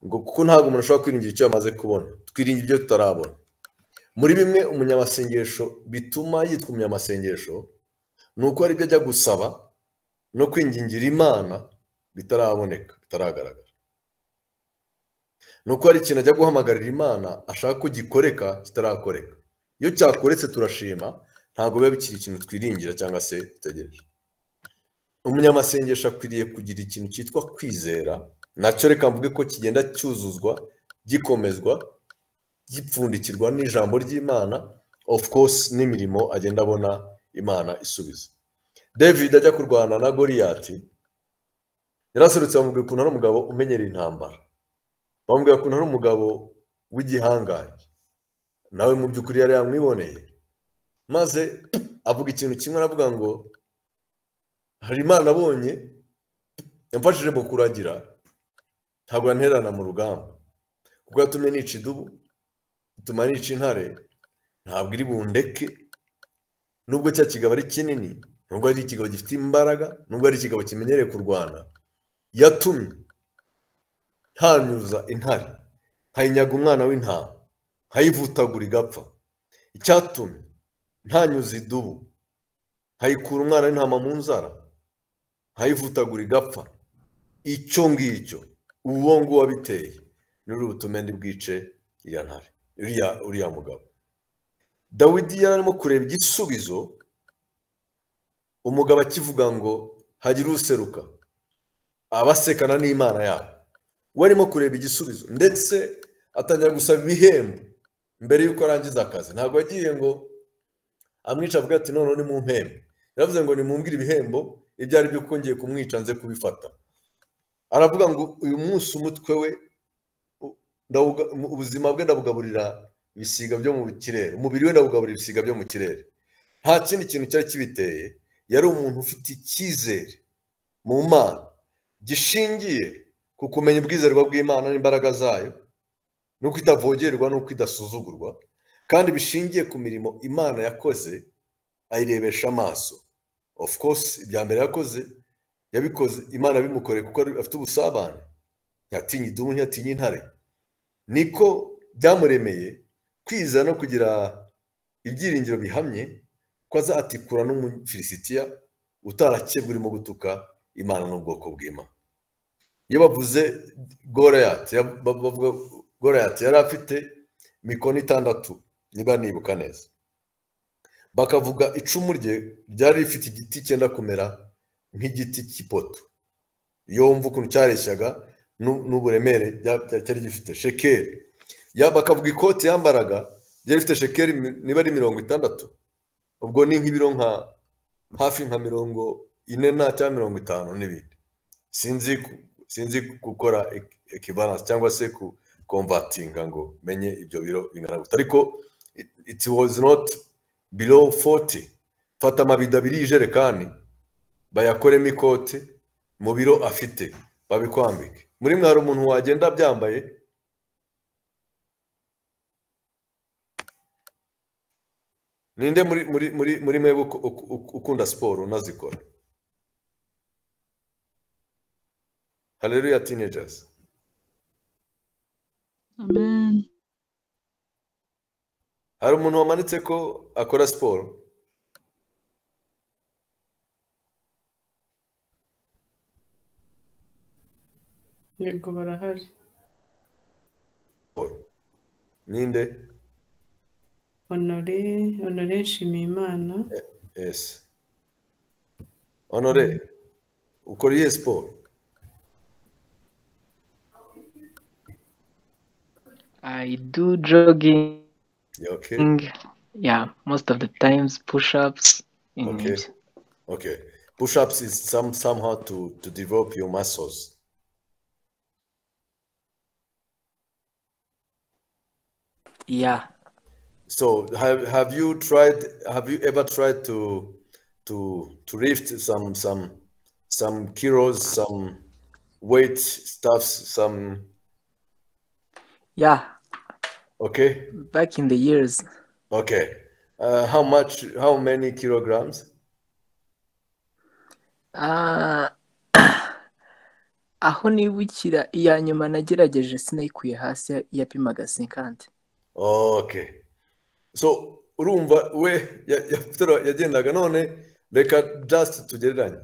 Speaker 1: ngo kuko ntabwo umuntu ashobora kwiringira icyo yamaze kubona twiringira ibyo tutarabona muri bimwe umunyamasengesho bituma yitwa umunyamasengesho ni uko hari ibyo ajya gusaba no kwingingira imana bitaraboneka bitaragaragara ni uko hari ikintu ajya guhamagarira imana ashaka ko gikoreka kitarakoreka iyo cyakoretse turashima ntabwo biba bikiri ikintu twiringira cyangwa se dutegereje umunyamasengesho akwiriye kugira ikintu cyitwa kwizera nacyo reka mvuge ko kigenda cyuzuzwa gikomezwa gipfundikirwa n'ijambo ry'imana of course n'imirimo agenda abona imana isubiza david ajya kurwana na goriyati yaraserutse bamubwira ukuntu ari umugabo umenyereye intambara bamubwira ukuntu ari umugabo w'igihangange nawe mu by'ukuri yari yamwiboneye maze avuga ikintu kimwe aravuga ngo hari imana abonye yamfashije mu kuragira ntabwo yanterana mu rugamba kuko yatumye nica idubu ituma nica intare ntabwo iri bundeke nubwo cya kigabo ari kinini nubwo ari ikigabo gifite imbaraga nubwo ari ikigabo kimenyereye kurwana yatumye ntanyuza intare nkayinyaga umwana w'intama nkayivutagura igapfa icyatumye ntanyuza idubu nkayikura umwana w'intama mu nzara nkayivutagura igapfa icyo ngicyo uwo nguwo wabiteye n'uru butume bwice iya ntare uriya uriya mugabo dawidi yari arimo kureba igisubizo umugabo akivuga ngo hagire useruka abasekana n'imana yabo we arimo kureba igisubizo ndetse atangira gusaba ibihembo mbere y'uko arangiza akazi ntabwo yagiye ngo amwica avuga ati noneho ni mu mpembe yaravuze ngo nimumbwire ibihembo ibyo ari byo kongeye kumwica nze kubifata aravuga ngo uyu munsi umutwe we ndawuga- mu- ubuzima bwe ndabugaburira ibisiga byo mu kirere umubiri we ndawugaburira ibisiga byo mu kirere nta kindi kintu cyari kibiteye yari umuntu ufite icyizere mu mana gishingiye ku kumenya ubwizerwa bw'imana n'imbaraga zayo n'uko itavogerwa n'uko idasuzugurwa kandi bishingiye ku mirimo imana yakoze ayirebesha amaso of course ibya mbere yakoze yabikoze imana yabimukoreye kuko ari- afite ubusabane ntiyatinye idubu ntiyatinye intare niko byamuremeye kwiza no kugira ibyiringiro bihamye ko azatikura n'umufilisitiya utarakebwa urimo gutuka imana n'ubwoko bw'imana iyo bavuze goreyati ya- ba- bavuga goreyati yari afite mikono itandatu niba nibuka neza bakavuga icumu rye ryari rifite igiti cyenda kumera nk'igiti cy'ipoto yumva ukuntu cyareshyaga n'u- n'uburemere bya- bya- cyari gifite shekeri Ya- bakavuga ikoti yambaraga ryari rifite shekeri mi- niba ari mirongo itandatu ubwo ni nk'ibiro nka hafi nka mirongo ine na cyangwa mirongo itanu n'ibindi sinzi ku- sinzi gukora ekivalanse cyangwa se ku komvatinga ngo menye ibyo biro bingana gute ariko it, it was not below 40 fata amabido abiri y'ijerekani bayakoremo ikote mu biro afite babikwambike muri mwe hari umuntu wagenda byambaye ninde muri muri muri muri mwebwe uku- uku- uku- ukunda siporo unazikora haleluya teenagers
Speaker 2: amen
Speaker 1: hari umuntu wamanitse ko akora siporo
Speaker 3: yego barahari
Speaker 1: Siporo. ninde
Speaker 3: honore honore nshimiyimana
Speaker 1: yes honore ukora iyihe siporo
Speaker 4: I do jogging.
Speaker 1: Yeah, okay
Speaker 4: Yeah, most of the times push-ups. in
Speaker 1: Okay.
Speaker 4: it.
Speaker 1: okay push ups is some somehow to to develop your muscles
Speaker 4: Yeah.
Speaker 1: So have have you tried have you ever tried to to to lift some some some kilos, some weight stuffs, some
Speaker 4: Yeah.
Speaker 1: okay,
Speaker 4: Back in the years,
Speaker 1: okay. Uh, how much how many kilograms?
Speaker 4: Ah, aho nibukira iya nyuma nagerageje sinayikuye hasi yapimaga 50
Speaker 1: Okay. So urumva we ya- ya- tero- yagendaga none reka just tugereranye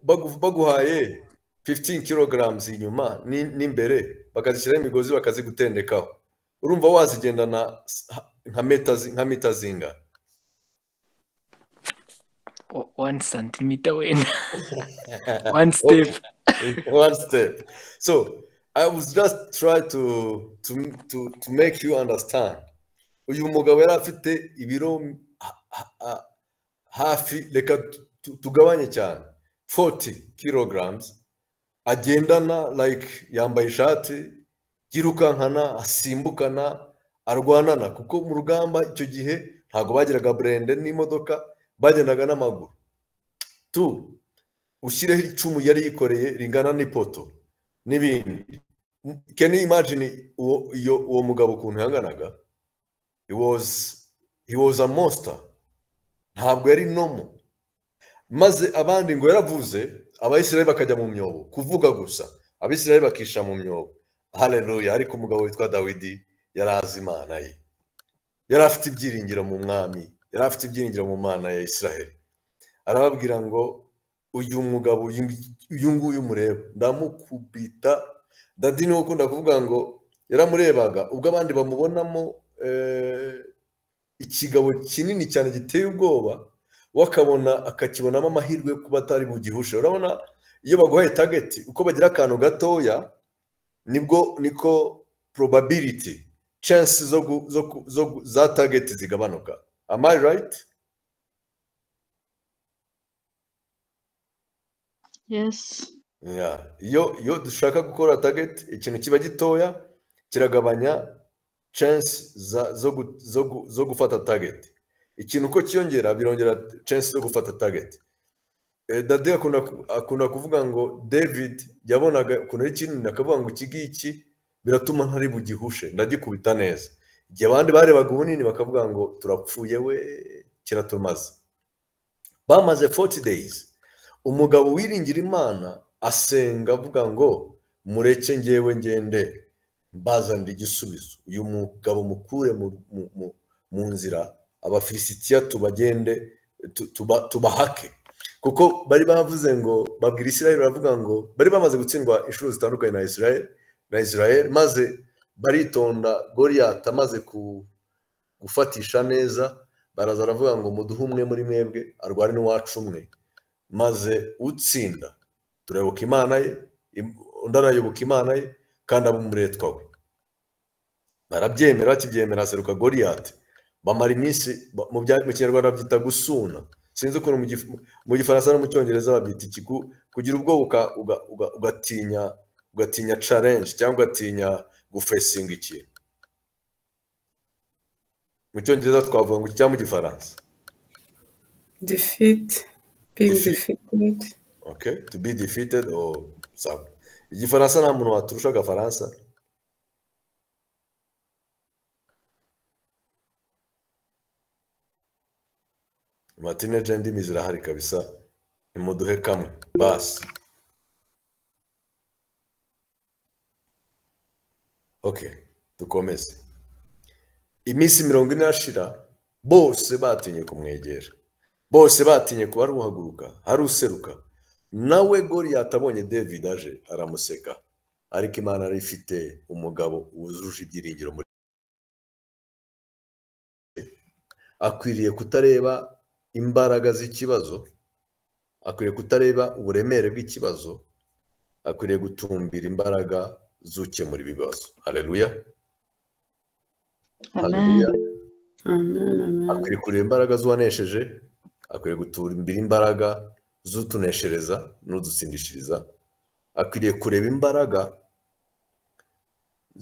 Speaker 1: Bagu- baguhaye 15 kilograms inyuma ni- n'imbere bakazishyiraho imigozi bakazigutendekaho urumva wazigendana s- ha- nka meta zi- nka mita zingana
Speaker 4: O- one centimeter wenda one step
Speaker 1: one step so i was just try to to to to make you understand uyu mugabo yari afite ibiro ha- ha- ha- hafi reka tu- tu- tugabanye cyane 40 kilograms agendana like yambaye ishati yirukankana asimbukana arwanana kuko mu rugamba icyo gihe ntabwo bagiraga burende n'imodoka bagendaga n'amaguru tu ushyireho icumu yari yikoreye ringana n'ipoto n'ibindi can you imagine uwo iyo uwo mugabo ukuntu yanganaga he was he was a monster ntabwo yari nomo maze abandi ngo yaravuze abayisiraheli bakajya mu myobo kuvuga gusa abisiraheli bakisha mu myobo haleluya ariko umugabo witwa dawidi yari azi imana ye yari afite ibyiringiro mu mwami yari afite ibyiringiro mu mana ya isiraheli arababwira ngo uyu mugabo uyu uyu nguyu mureba ndamukubita dadi niwe ukunda kuvuga ngo yaramurebaga ubwo abandi bamubonamo eh, ikigabo kinini cyane giteye ubwoba we akabona akakibonamo amahirwe yo kuba atari bugihushe urabona iyo baguhaye tageti uko bagira akantu gatoya nibwo niko probability chance zo gu- zo ku- zo gu- za tageti zigabanuka am I right
Speaker 2: yes
Speaker 1: Yeah. iyo iyo dushaka gukora target ikintu kiba gitoya kiragabanya chance za- zo gu- zo gu- zo gufata target ikintu uko cyiyongera birongera chance zo gufata target Eh, dade akunda ku- akunda kuvuga ngo david yabonaga ukuntu ari kinini akavuga ngo iki ngiki biratuma ntari bugihushe ndagikubita neza igihe abandi barebaga ubunini bakavuga ngo turapfuye we kiratumaze bamaze 40 days umugabo wiringira imana asenga avuga ngo mureke ngewe ngende mbazanira igisubizo uyu mugabo mukure mu- mu- mu- mu nzira abafilisitiya tubagende tu- tuba- tubahake kuko bari bavuze ngo babwira israel baravuga ngo bari bamaze gutsindwa inshuro zitandukanye na israel na israel maze baritonda goriyati amaze ku- gufatisha neza baraza baravuga ngo muduhe umwe muri mwebwe arware n'iwacu umwe maze utsinda turayoboka imana ye im- undi arayoboka imana ye kandi aba umuretwa we barabyemera bakibyemera haseruka goriyati bamara iminsi ba- mu bya- mu kinyarwanda babyita gusuna sinzi ukuntu mu gif- mu gifaransa no mu cyongereza babyita iki gu- kugira ubwoba uka- uga- uga- ugatinya ugatinya challenge cyangwa ugatinya gufesinga ikintu mu cyongereza twavuga ngo iki cyangwa mu gifaransa
Speaker 3: defeat being
Speaker 1: Defeat.
Speaker 3: defeated
Speaker 1: okay to be defeated or some igifaransa nta muntu waturusha agafaransa matineje ndimi zirahari kabisa nimuduhe kamwe basi okay dukomeze iminsi mirongo ine irashira bose batinye kumwegera bose batinye kuba hari uhaguruka hari useruka nawe goriyati abonye david aje aramuseka ariko imana yari ifite umugabo wujuje ibyiringiro muri akwiriye kutareba imbaraga z'ikibazo akwiriye kutareba uburemere bw'ikibazo akwiriye gutumbira imbaraga z'ukemura ibibazo hareruya
Speaker 2: amen
Speaker 3: amen amen
Speaker 1: akwiriye kureba imbaraga z'uwanesheje akwiriye gutumbira imbaraga z'utuneshereza n'udutsindishiriza akwiriye kureba imbaraga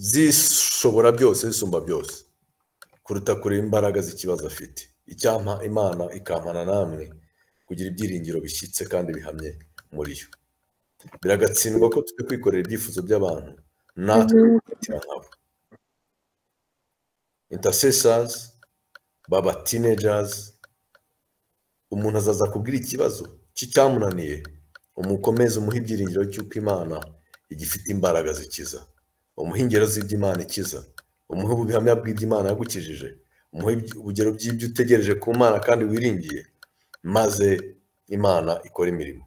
Speaker 1: zishobora byose zisumba byose kuruta kureba imbaraga z'ikibazo afite icyampa imana ikampana namwe kugira ibyiringiro bishyitse kandi bihamye muri yo biragatsindwa ko tujya kwikorera ibyifuzo by'abantu natwe kubatira nkabo intercessors baba teenagers umuntu azaza kubwira ikibazo cye cyamunaniye umukomeze umuhe ibyiringiro cy'uko imana igifite imbaraga zikiza umuhe ingero z'iby'imana ikiza umuhe ubuhamya bw'iby'imana yagukijije umuhe iby- urugero by'ibyo utegereje ku mana kandi wiringiye maze imana ikora imirimo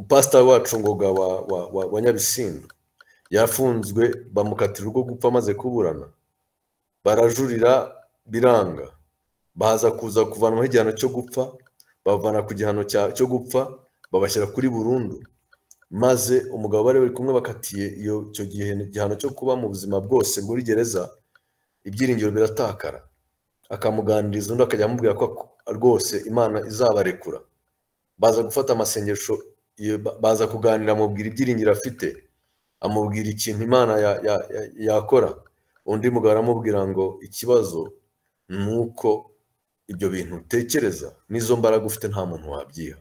Speaker 1: pasita wacu ngoga wa, wa, wa, wa nyabisindu yafunzwe bamukatira urwo gupfa amaze kuburana barajurira biranga baza kuza kuvanwaho igihano cyo gupfa babavana ku gihano cya- cyo gupfa babashyira kuri burundu maze umugabo bari bari kumwe bakatiye iyo icyo gihe igihano cyo kuba mu buzima bwose muri gereza ibyiringiro biratakara akamuganiriza undi akajya amubwira ko ak- rwose imana izabarekura baza gufata amasengesho iyo- ba- baza kuganira amubwira ibyiringiro afite amubwira ikintu imana ya- ya- ya- yakora undi mugabo aramubwira ngo ikibazo ni uko ibyo bintu utekereza n'izo mbaraga ufite nta muntu wabyiha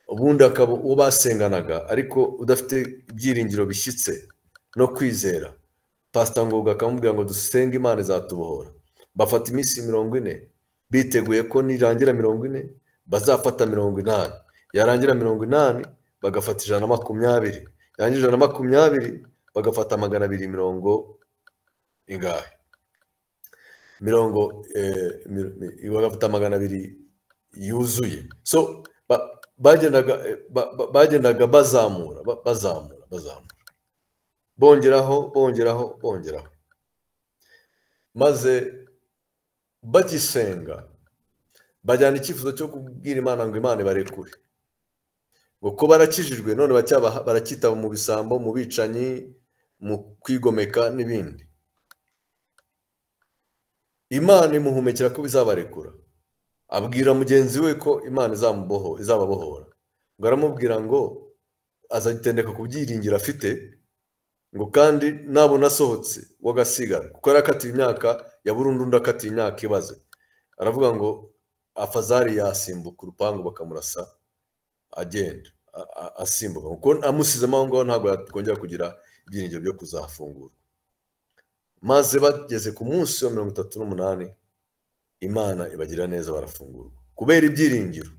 Speaker 1: ubundi akaba uwo basenganaga ariko udafite ibyiringiro bishyitse no kwizera pasita ngoga akamubwira ngo dusenge imana izatubohora bafata iminsi mirongo ine biteguye ko nirangira mirongo ine bazafata mirongo inani yarangira mirongo inani bagafata ijana na makumyabiri yarangira ijana na makumyabiri bagafata magana abiri mirongo ingahe mirongo eh, mi- mi- bagafata magana abiri yuzuye so ba- bagendaga eh, ba- ba- bagendaga bazamura ba- bazamura bazamura bongeraho bongeraho bongeraho maze bagisenga bajyana icyifuzo cyo kubwira imana ngo imana ibarekure ngo ko barakijijwe none bacyaba- baracyitaba mu bisambo mu bicanyi mu kwigomeka n'ibindi imana imuhumekera ko bizabarekura abwira mugenzi we ko imana izamuboho izababohora ngo aramubwira ngo azagitendeka ku byiringiro afite ngo kandi nabona asohotse w'agasigara kuko yarakatiye imyaka ya burundu undi akatiye imyaka ibaze aravuga ngo afazari yasimbuka urupangu bakamurasa agenda a- a- asimbuka kuko amusizemo aho ngaho ntabwo yakongera kugira ibyiringiro byo kuzafungurwa maze bageze ku munsi wa mirongo itatu n'umunani imana ibagira neza barafungurwa kubera ibyiringiro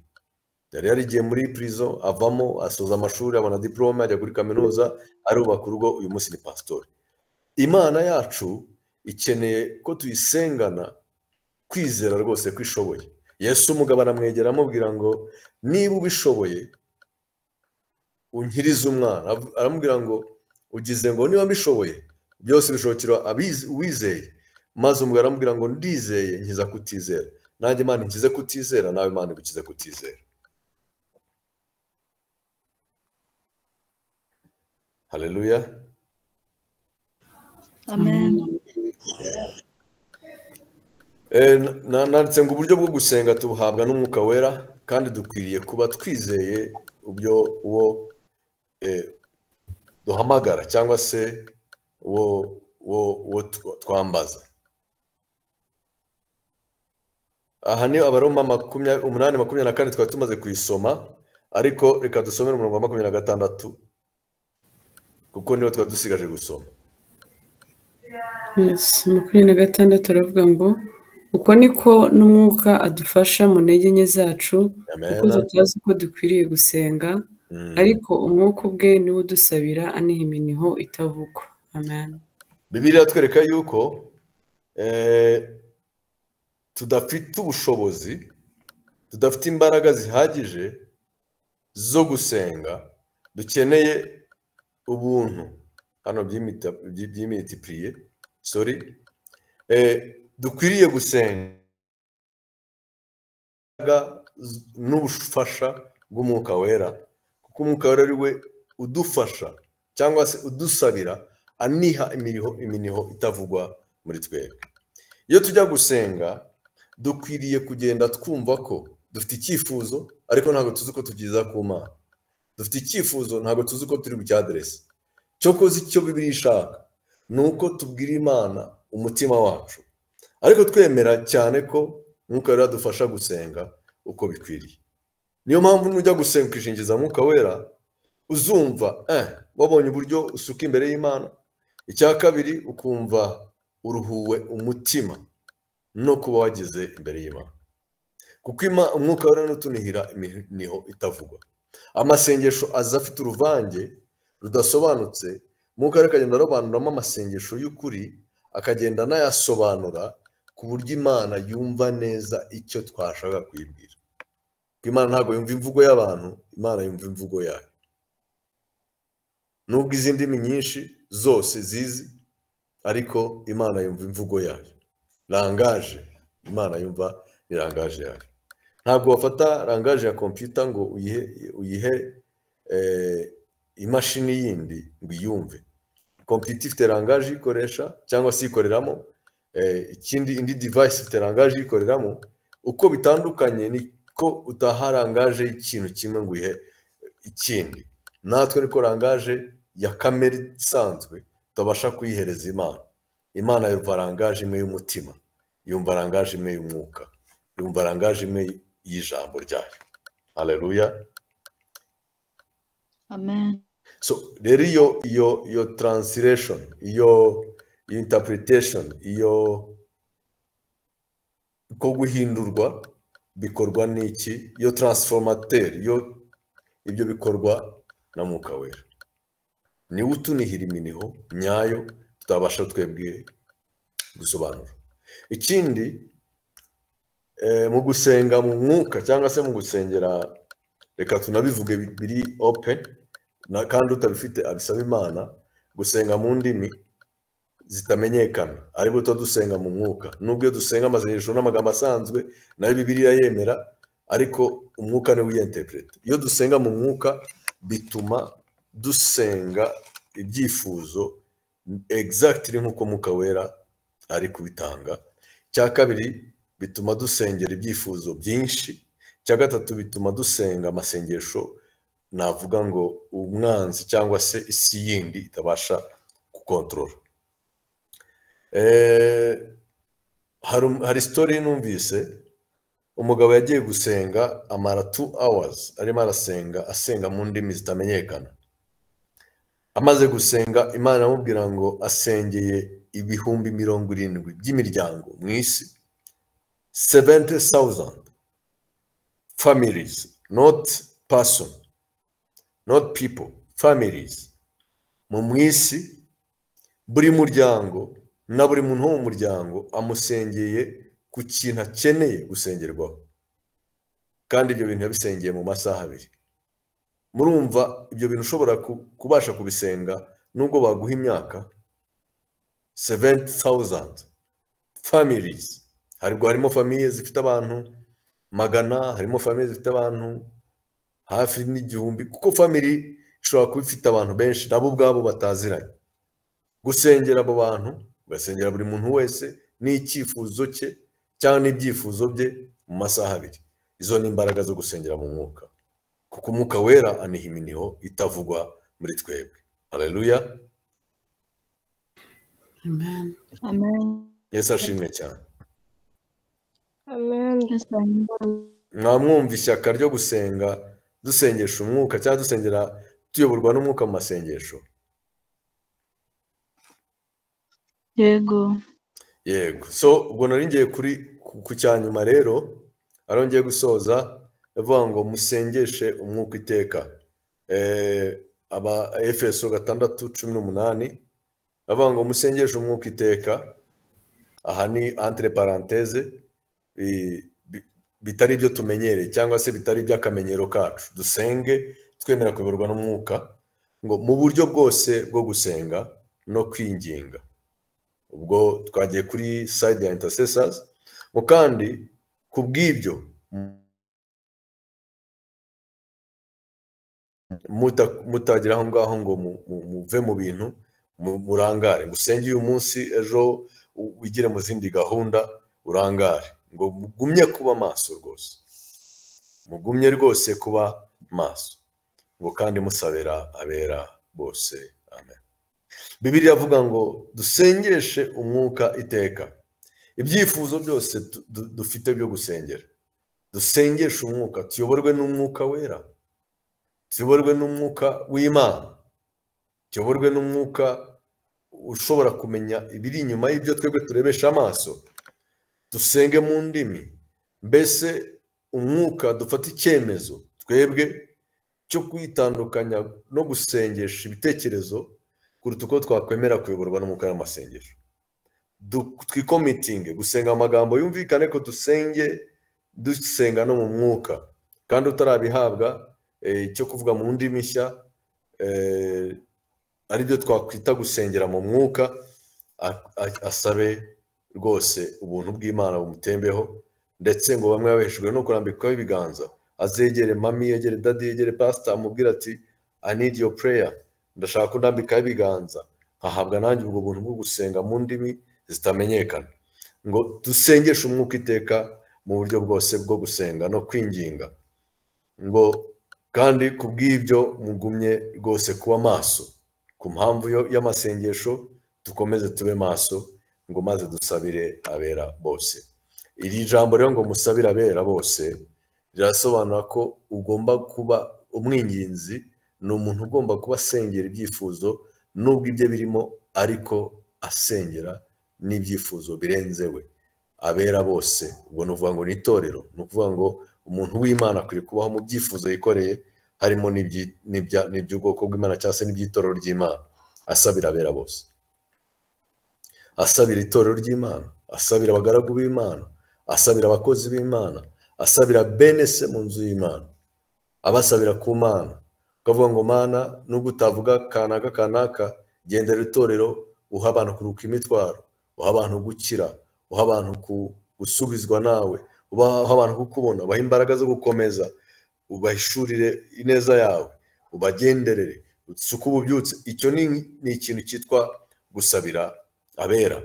Speaker 1: yari yarigiye muri prison avamo asoza amashuri abona diporome ajya kuri kaminuza arubaka urugo uyu munsi ni pasitori imana yacu ikeneye ko tuyisengana kwizera rwose ko ishoboye yesu umugabo aramwegera amubwira ngo niba ubishoboye unkirize umwana Arav- aramubwira ngo ugize ngo niba mbishoboye byose bishobokera abiz- uwizeye maze umugabo aramubwira ngo ndizeye nkiza kutizera nanjye imana nkize kutizera nawe imana igukize kutizera haleluya
Speaker 2: amen
Speaker 1: Eh, na- na- nanditse ngo uburyo bwo gusenga tubuhabwa n'umwuka wera kandi dukwiriye kuba twizeye ubyo uwo eh, duhamagara cyangwa se uwo uwo uwo tw- twambaza aha ni abaroma makumya- umunani makumyabiri na kane twari tumaze kuyisoma ariko reka dusomere umurongo wa makumyabiri na gatandatu kuko niwo twari dusigaje gusoma
Speaker 3: Yes, makumyabiri na gatandatu aravuga ngo uko niko n'umwuka adufasha mu ntege nke zacu
Speaker 1: amen
Speaker 3: kuko tutazi uko dukwiriye gusenga
Speaker 1: Mm.
Speaker 3: ariko umwuka ubwe niwe udusabira aniha iminiho itavugwa amen
Speaker 1: bibiri iratwereka yuko eh, tudafite ubushobozi tudafite imbaraga zihagije zo gusenga dukeneye ubuntu hano byimita- byi- by'imitipuriye sorry Eh, dukwiriye gusenga n'ubufasha bw'umwuka wera kuko umwuka wera ari we udufasha cyangwa se udusabira aniha imiriho iminiho itavugwa muri twebwe iyo tujya gusenga dukwiriye kugenda twumva ko dufite icyifuzo ariko ntabwo tuzi uko tugeza ku mana dufite icyifuzo ntabwo tuzi uko turi bucyaderese cyokoze icyo bibiri ishaka ni uko tubwira imana umutima wacu ariko twemera cyane ko mwuka wera dufasha gusenga uko bikwiriye niyo mpamvu nujya gusenga ukishingiza mwuka wera uzumva eh, wabonye uburyo usuka imbere y'imana icya kabiri ukumva uruhuwe umutima no kuba wageze imbere y'imana kuko ima- umwuka wera n'utunihira iminiho itavugwa amasengesho aza afite uruvange rudasobanutse umwuka wera akagenda arobanuramo amasengesho y'ukuri akagenda anayasobanura ku buryo imana yumva neza icyo twashaka kuyibwira Kuko imana ntabwo yumva imvugo y'abantu imana yumva imvugo yayo nubwo izi ndimi nyinshi zose zizi ariko imana yumva imvugo yayo rangaje imana yumva ni rangaje yayo ntabwo wafata rangaje ya kompiyuta ngo uyihe uyihe eh, imashini yindi ngo iyumve kompiyuta ifite rangaje iyikoresha cyangwa se iyikoreramo eh, ikindi indi divayisi ifite rangaje iyikoreramo uko bitandukanye ni ko utaha rangaje y'ikintu kimwe ngo uyihe ikindi natwe ariko rangaje ya kamere isanzwe tutabasha kuyihereza imana imana yumva rangaje imwe y'umutima yumva rangaje imwe y'umwuka yumva rangaje imwe y'ijambo ryayo haleluya
Speaker 2: amen
Speaker 1: so rero iyo iyo iyo translation iyo iyo interpretation iyo ko guhindurwa bikorwa n'iki iyo transformateur iyo ibyo bikorwa na mwuka wera niwe utunihira iminiho nyayo tutabasha twebwe gusobanura ikindi eh, mu gusenga mu mwuka cyangwa se mu gusengera reka tunabivuge bi- biri open na kandi utabifite abisaba imana gusenga mu ndimi zitamenyekana aribwo tuba dusenga mu mwuka nubwo iyo dusenga amasengesho n'amagambo asanzwe nayo bibiriya yemera ariko umwuka niwe uyentepereta iyo dusenga mu mwuka bituma dusenga ibyifuzo egizagitiri nk'uko mwuka wera ari kubitanga cya kabiri bituma dusengera ibyifuzo byinshi cya gatatu bituma dusenga amasengesho navuga ngo umwanzi cyangwa se isi yindi itabasha gukontorora Eh, hari hari sitori numvise umugabo yagiye gusenga amara tu awazi arimo arasenga asenga mu ndimi zitamenyekana amaze gusenga imana amubwira ngo asengeye ibihumbi mirongo irindwi by'imiryango mu isi seventi sawuzandi famirizi noti pasoni noti pipo famirizi mu isi buri muryango na buri muntu wo mu muryango amusengeye ku kintu akeneye gusengerwaho kandi ibyo bintu yabisengeye mu masaha abiri murumva ibyo bintu ushobora kubasha kubisenga nubwo baguha imyaka seventi sawuzandi famirizi harimo famiye zifite abantu magana harimo famiye zifite abantu hafi n'igihumbi kuko famiri ishobora kuba ifite abantu benshi nabo ubwabo bataziranye gusengera abo bantu ugasengera buri muntu wese n'icyifuzo cye cyangwa n'ibyifuzo bye mu masaha abiri izo ni imbaraga zo gusengera mu mwuka kuko umwuka wera aniha iminiho itavugwa muri twebwe hareruya
Speaker 3: Amen.
Speaker 2: amen
Speaker 1: yesu ashimwe cyane
Speaker 5: Amen.
Speaker 2: Yesu amen.
Speaker 1: mwamwumva ishyaka ryo gusenga dusengesha umwuka cyangwa dusengera tuyoborwa n'umwuka mu masengesho
Speaker 2: yego
Speaker 1: yego so ubwo nari ngiye kuri ku- ku cya nyuma rero ari ngiye gusoza avuga ngo musengeshe umwuka iteka Eh, aba efeso gatandatu cumi n'umunani avuga ngo musengeshe umwuka iteka aha ni entre parenthèse i- bi- bitari ibyo tumenyereye cyangwa se bitari iby'akamenyero kacu dusenge twemera kuyoborwa n'umwuka ngo mu buryo bwose bwo gusenga no kwinginga ubwo twagiye kuri side ya intercessors ngo kandi ku bw'ibyo muta- mutagera aho ngaho ngo mu- mu- muve mu bintu mu- murangare ngo usenge uyu munsi ejo u- wigire mu zindi gahunda urangare ngo mugumye kuba maso rwose mugumye rwose kuba maso ngo kandi musabira abera bose amen bibiri avuga ngo dusengeshe umwuka iteka ibyifuzo byose tu- du- dufite byo gusengera dusengeshe umwuka tuyoborwe n'umwuka wera tuyoborwe n'umwuka w'imana tuyoborwe n'umwuka ushobora kumenya ibiri inyuma y'ibyo twebwe turebesha amaso dusenge mu ndimi mbese umwuka dufata icyemezo twebwe cyo kwitandukanya no gusengesha ibitekerezo kuruta uko twakwemera kuyoborwa n'umwuka n'amasengesho Du- twikomitinge gusenga amagambo yumvikane ko dusenge dusenga no mu mwuka kandi utarabihabwa eh, cyo kuvuga mu ndimi nshya eh, aribyo twakwita gusengera mu mwuka a- a- asabe rwose ubuntu bw'imana bumutembeho ndetse ngo bamwe babeshejwe no kurambikwaho ibiganza azegere mami yegere dadi yegere pasita amubwira ati i need your prayer ndashaka ko ndambikaho ibiganza nkahabwa nanjye ubwo buntu bwo gusenga mu ndimi zitamenyekana ngo dusengeshe umwuka iteka mu buryo bwose bwo gusenga no kwinginga ngo kandi ku bw'ibyo mugumye rwose kuba maso ku mpamvu yo- y'amasengesho dukomeze tube maso ngo maze dusabire abera bose iri jambo rero ngo musabire abera bose rirasobanura ko ugomba kuba umwinginzi ni umuntu ugomba kuba asengera ibyifuzo nubwo ibye birimo ariko asengera n'ibyifuzo birenze we abera bose ubwo ni ukuvuga ngo ni itorero ni ukuvuga ngo umuntu w'imana akwiye kubaho mu byifuzo yikoreye harimo n'ibyi- n'ibya- n'iby'ubwoko bw'imana cyangwa se n'iby'itorero ry'imana asabira abera bose asabira itorero ry'imana asabira abagaragu b'imana asabira abakozi b'imana asabira bene se mu nzu y'imana abasabira ku mana ukavuga ngo mana nubwo utavuga kanaka kanaka gendera itorero uha abantu kuruka imitwaro uha abantu gukira uha abantu ku- gusubizwa nawe ubaha- uha abantu kukubona ubaha imbaraga zo gukomeza ubahishurire ineza yawe ubagenderere usuke ububyutse icyo ni ni ikintu cyitwa gusabira abera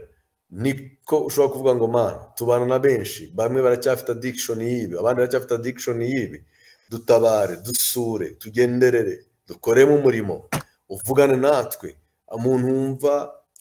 Speaker 1: niko ushobora kuvuga ngo mana tubana na benshi bamwe baracyafite adikishoni y'ibi abandi baracyafite adikishoni y'ibi dutabare dusure tugenderere dukoremo umurimo uvugane natwe umuntu wumva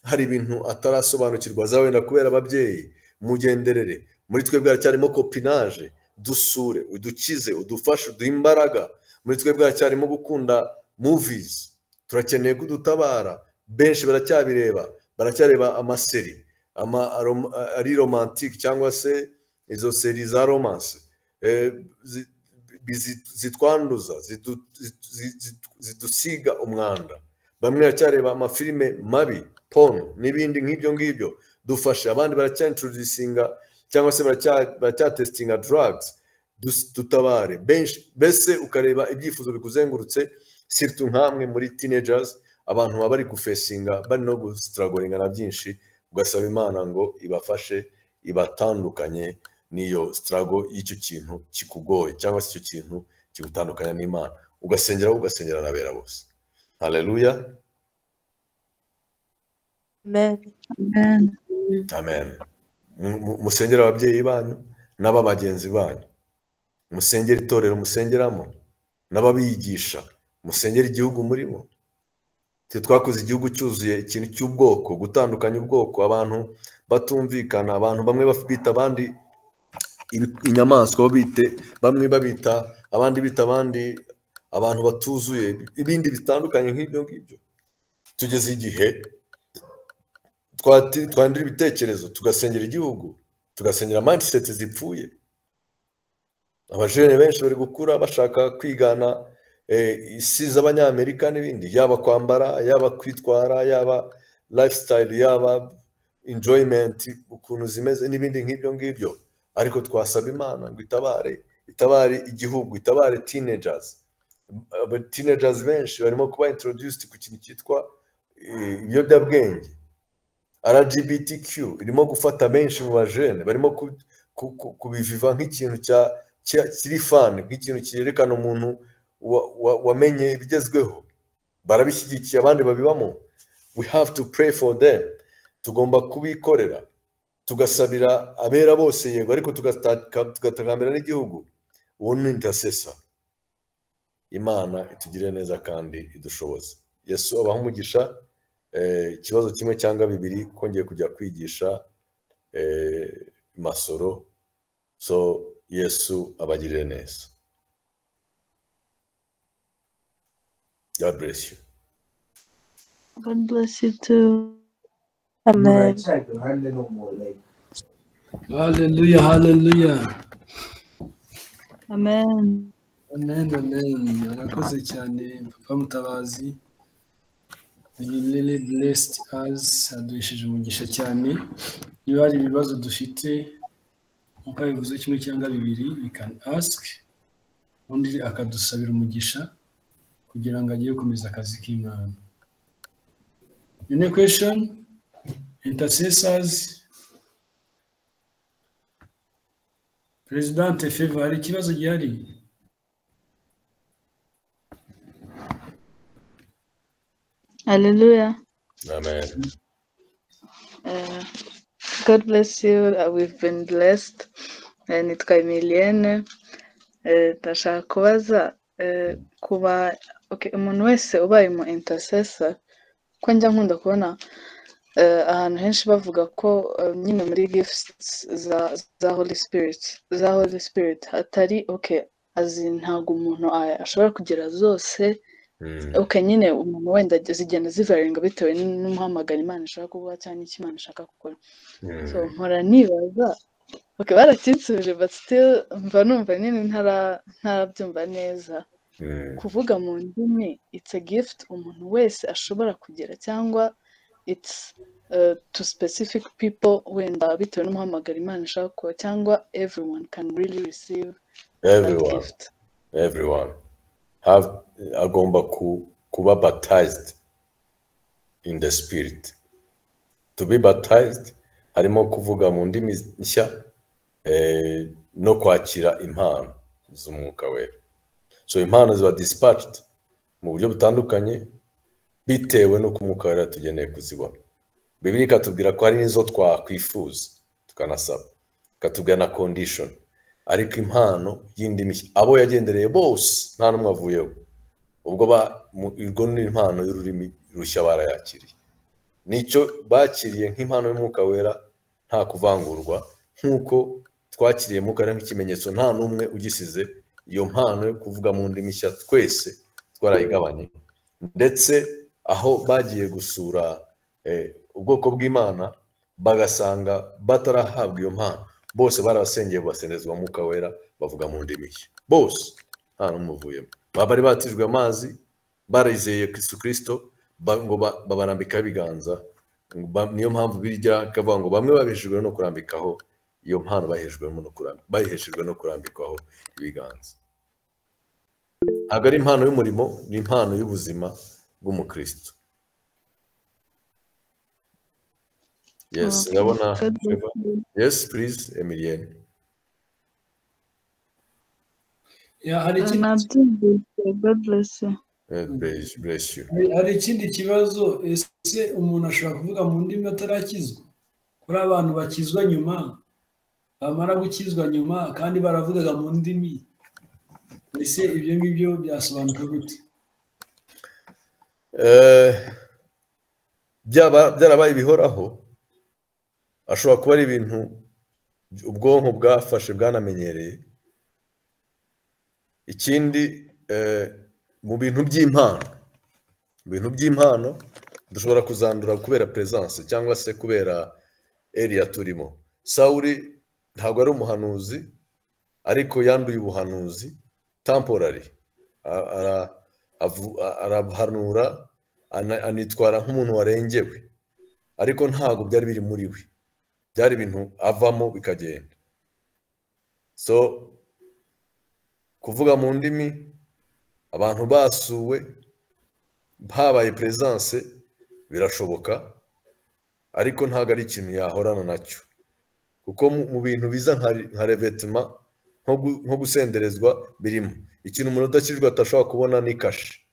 Speaker 1: hari ibintu atarasobanukirwa azaba wenda kubera ababyeyi mugenderere muri twe bwaracyarimo kopinaje dusure udukize udufashe uduhe imbaraga muri twe bwaracyarimo gukunda muvizi turakeneye ko udutabara benshi baracyabireba baracyareba amaseri ama aroma- ari romantike cyangwa se izo seri za romanse Eh, zi- bizi- zitwanduza zidu- zidu- zidu- zidusiga umwanda bamwe baracyareba amafilime mabi pono n'ibindi nk'ibyo ngibyo dufashe abandi baracyaintroducinga cyangwa se baracya- baracyatesitinga drugs dus- dutabare benshi mbese ukareba ibyifuzo bikuzengurutse siritu nk'amwe muri teenagers abantu baba bari gufesinga bari no gustragoringa na byinshi ugasaba imana ngo ibafashe ibatandukanye n'iyo strago y'icyo kintu kikugoye cyangwa se icyo kintu kigutandukanya n'imana ugasengera wowe, ugasengera na bera bose haleluya
Speaker 5: Amen.
Speaker 2: Amen.
Speaker 1: amen Mu- mu- musengere ababyeyi banyu n'ababagenzi banyu musengere itorero musengeramo n'ababigisha musengere igihugu murimo twe twakoze igihugu cyuzuye ikintu cy'ubwoko gutandukanya ubwoko abantu batumvikana abantu bamwe baf- bita abandi ibi- inyamaswa babite bamwe babita abandi bita abandi abantu batuzuye ibindi bitandukanye nk'ibyo ngibyo tugeze igihe twati- twandura ibitekerezo tugasengera igihugu tugasengera mindset zipfuye abajene benshi bari gukura bashaka kwigana eh, isi z'abanyamerika n'ibindi yaba kwambara yaba kwitwara yaba lifestyle yaba enjoyment ukuntu zimeze n'ibindi nk'ibyo ngibyo ariko twasaba imana ngo itabare itabare igihugu itabare teenagers Aba teenagers benshi barimo kuba introduced ku kintu cyitwa eh, ibiyobyabwenge rgbtq irimo gufata benshi mu bajene barimo ku- ku- ku- kubiviva nk'ikintu cya- cya- kiri fani nk'ikintu cyerekana umuntu wa- wa- wamenye ibigezweho barabishyigikiye abandi babibamo we have to pray for them tugomba kubikorera tugasabira abera bose yego ariko tugataka- tugatakambira n'igihugu uwo ni intercessor imana itugirire neza kandi idushoboze yesu abaha umugisha eh, ikibazo kimwe cyangwa bibiri kongeye kujya kwigisha eh, masoro so yesu abagirire neza God bless you.
Speaker 2: God bless you too.
Speaker 5: Amen.
Speaker 6: Hallelujah, hallelujah.
Speaker 2: Amen.
Speaker 6: Amen, amen. Murakoze cyane papa mutabazi. You really blessed us. Aduhesheje umugisha cyane. Niba hari ibibazo dufite, nk'uko yabivuze kimwe cyangwa bibiri, we can ask. Undi akadusabira umugisha kugira ngo agiye gukomeza akazi k'Imana. Any question? Intercessors? Presidente Favor, hari ikibazo gihari?
Speaker 2: Hallelujah.
Speaker 1: Amen.
Speaker 2: Uh, God bless you. Uh, We've been blessed. Uh, nitwa Emilienne. Uh, ndashaka kubaza uh, kuba okay, umuntu wese ubaye mu intercessor ko njya nkunda kubona uh, ahantu henshi bavuga ko uh, nyine muri gifts za za Holy Spirit za Holy Spirit hatari okay azi ntabwo umuntu a- ashobora kugira zose
Speaker 1: Mm,
Speaker 2: okay nyine umuntu wenda zigenda zivaringa bitewe n'umuhamagaro imana ishaka kuguha cyangwa n'icyo imana ishaka gukora
Speaker 1: mm,
Speaker 2: so mpora nibaza okay barakinsubije but still mva numva nyine ntara ntarabyumva neza
Speaker 1: mm,
Speaker 2: kuvuga mu ndimi it's a gift umuntu wese ashobora kugira cyangwa it's uh, to specific people wenda bitewe n'umuhamagaro imana ishaka kuba cyangwa everyone can really receive that
Speaker 1: Everyone,
Speaker 2: gift
Speaker 1: everyone have agomba ku, kuba baptized in the spirit to be baptized harimo kuvuga mu ndimi nshya eh, no kwakira impano z'umwuka wera so impano ziba dispatched mu buryo butandukanye bitewe n'uko umwuka wera tugeneye kuzibona bibiri ikatubwira ko hari n'izo twakwifuza tukanasaba ikatubwira na condition ariko impano y'indimi nshya abo yagendereye bose nta n'umwe avuyeho ubwo ba- mu- ubwo ni impano y'ururimi rushya barayakiriye nicyo bakiriye nk'impano y'umwuka wera nta kuvangurwa nk'uko twakiriye umwuka wera nk'ikimenyetso nta n'umwe ugisize iyo mpano yo kuvuga mu ndimi nshya twese twarayigabanye ndetse aho bagiye gusura eh, ubwoko bw'imana bagasanga batarahabwa iyo mpano bose barabasengeye basendezwa umwuka wera bavuga mu ndimi nshya bose nta n'umwe uvuyemo baba bari batijwe amazi barizeye Kristo Kristo ba- ngo ba- babarambikaho ibiganza Ba- niyo mpamvu birya kavuga ngo bamwe babeshejwe no kurambikaho iyo mpano bahejejwemo no kurambi- baheshejwe no kurambikaho ibiganza ntabwo ari impano y'umurimo ni impano y'ubuzima bw'umukristo yes
Speaker 2: Okay.
Speaker 1: ndabona
Speaker 2: God bless you.
Speaker 1: yes please emilienne
Speaker 6: Ya, hari ikindi
Speaker 2: nabyumvise god bless you
Speaker 1: Eh, bless, bless you
Speaker 6: Hari- hari ikindi kibazo ese umuntu ashobora kuvuga mu ndimi atarakizwa kuri abantu bakizwa nyuma bamara gukizwa nyuma kandi baravugaga mu ndimi ese ibyo ngibyo byasobanuka gute
Speaker 1: Eh, byaba byarabaye ibihoraho ashobora kuba ari ibintu ubwonko bwafashe bwanamenyereye ikindi eh, mu bintu by'impano mu bintu by'impano dushobora kuzandura kubera peresanse cyangwa se kubera eriya turimo sawuri ntabwo ari umuhanuzi ariko yanduye ubuhanuzi tamporari A- ara- avu- a- arahanura ana- anitwara nk'umuntu warengewe ariko ntabwo byari biri muri we byari ibintu avamo bikagenda so kuvuga mu ndimi abantu basuwe habaye peresanse birashoboka ariko ntabwo ari ikintu yahorana nacyo kuko mu- mu bintu biza nka nka revetima nko gu- nko gusenderezwa birimo ikintu umuntu udakijwe atashobora kubona ni kashe